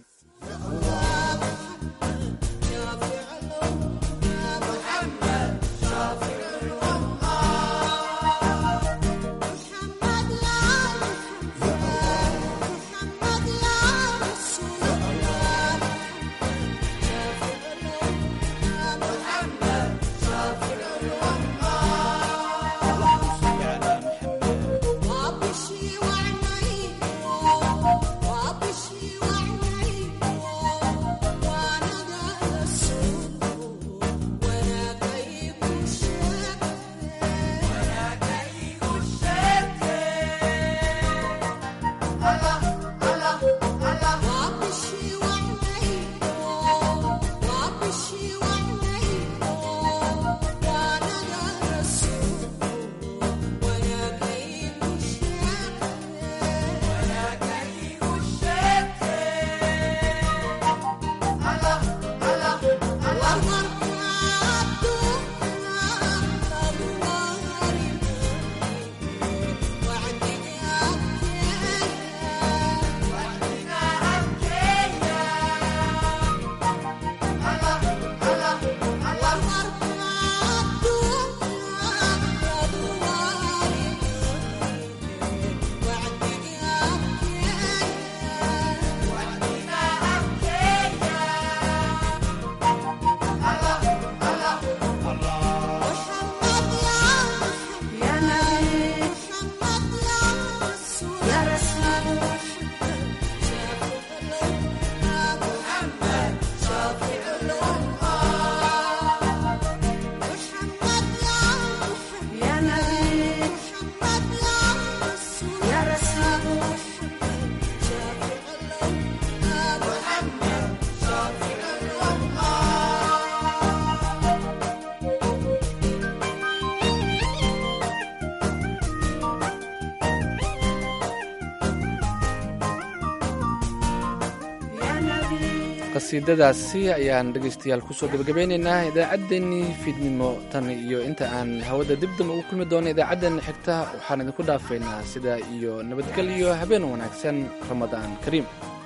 qasiidadaasi ayaan dhegaystayaal kusoo gebagabeynaynaa idaacaddeenii fiidnimo tan iyo inta aan hawada dibdam ugu kulmi doono idaacaddeena xigta waxaan idinku dhaafaynaa sidaa iyo nabadgelyo habeen wanaagsan ramadaan kariim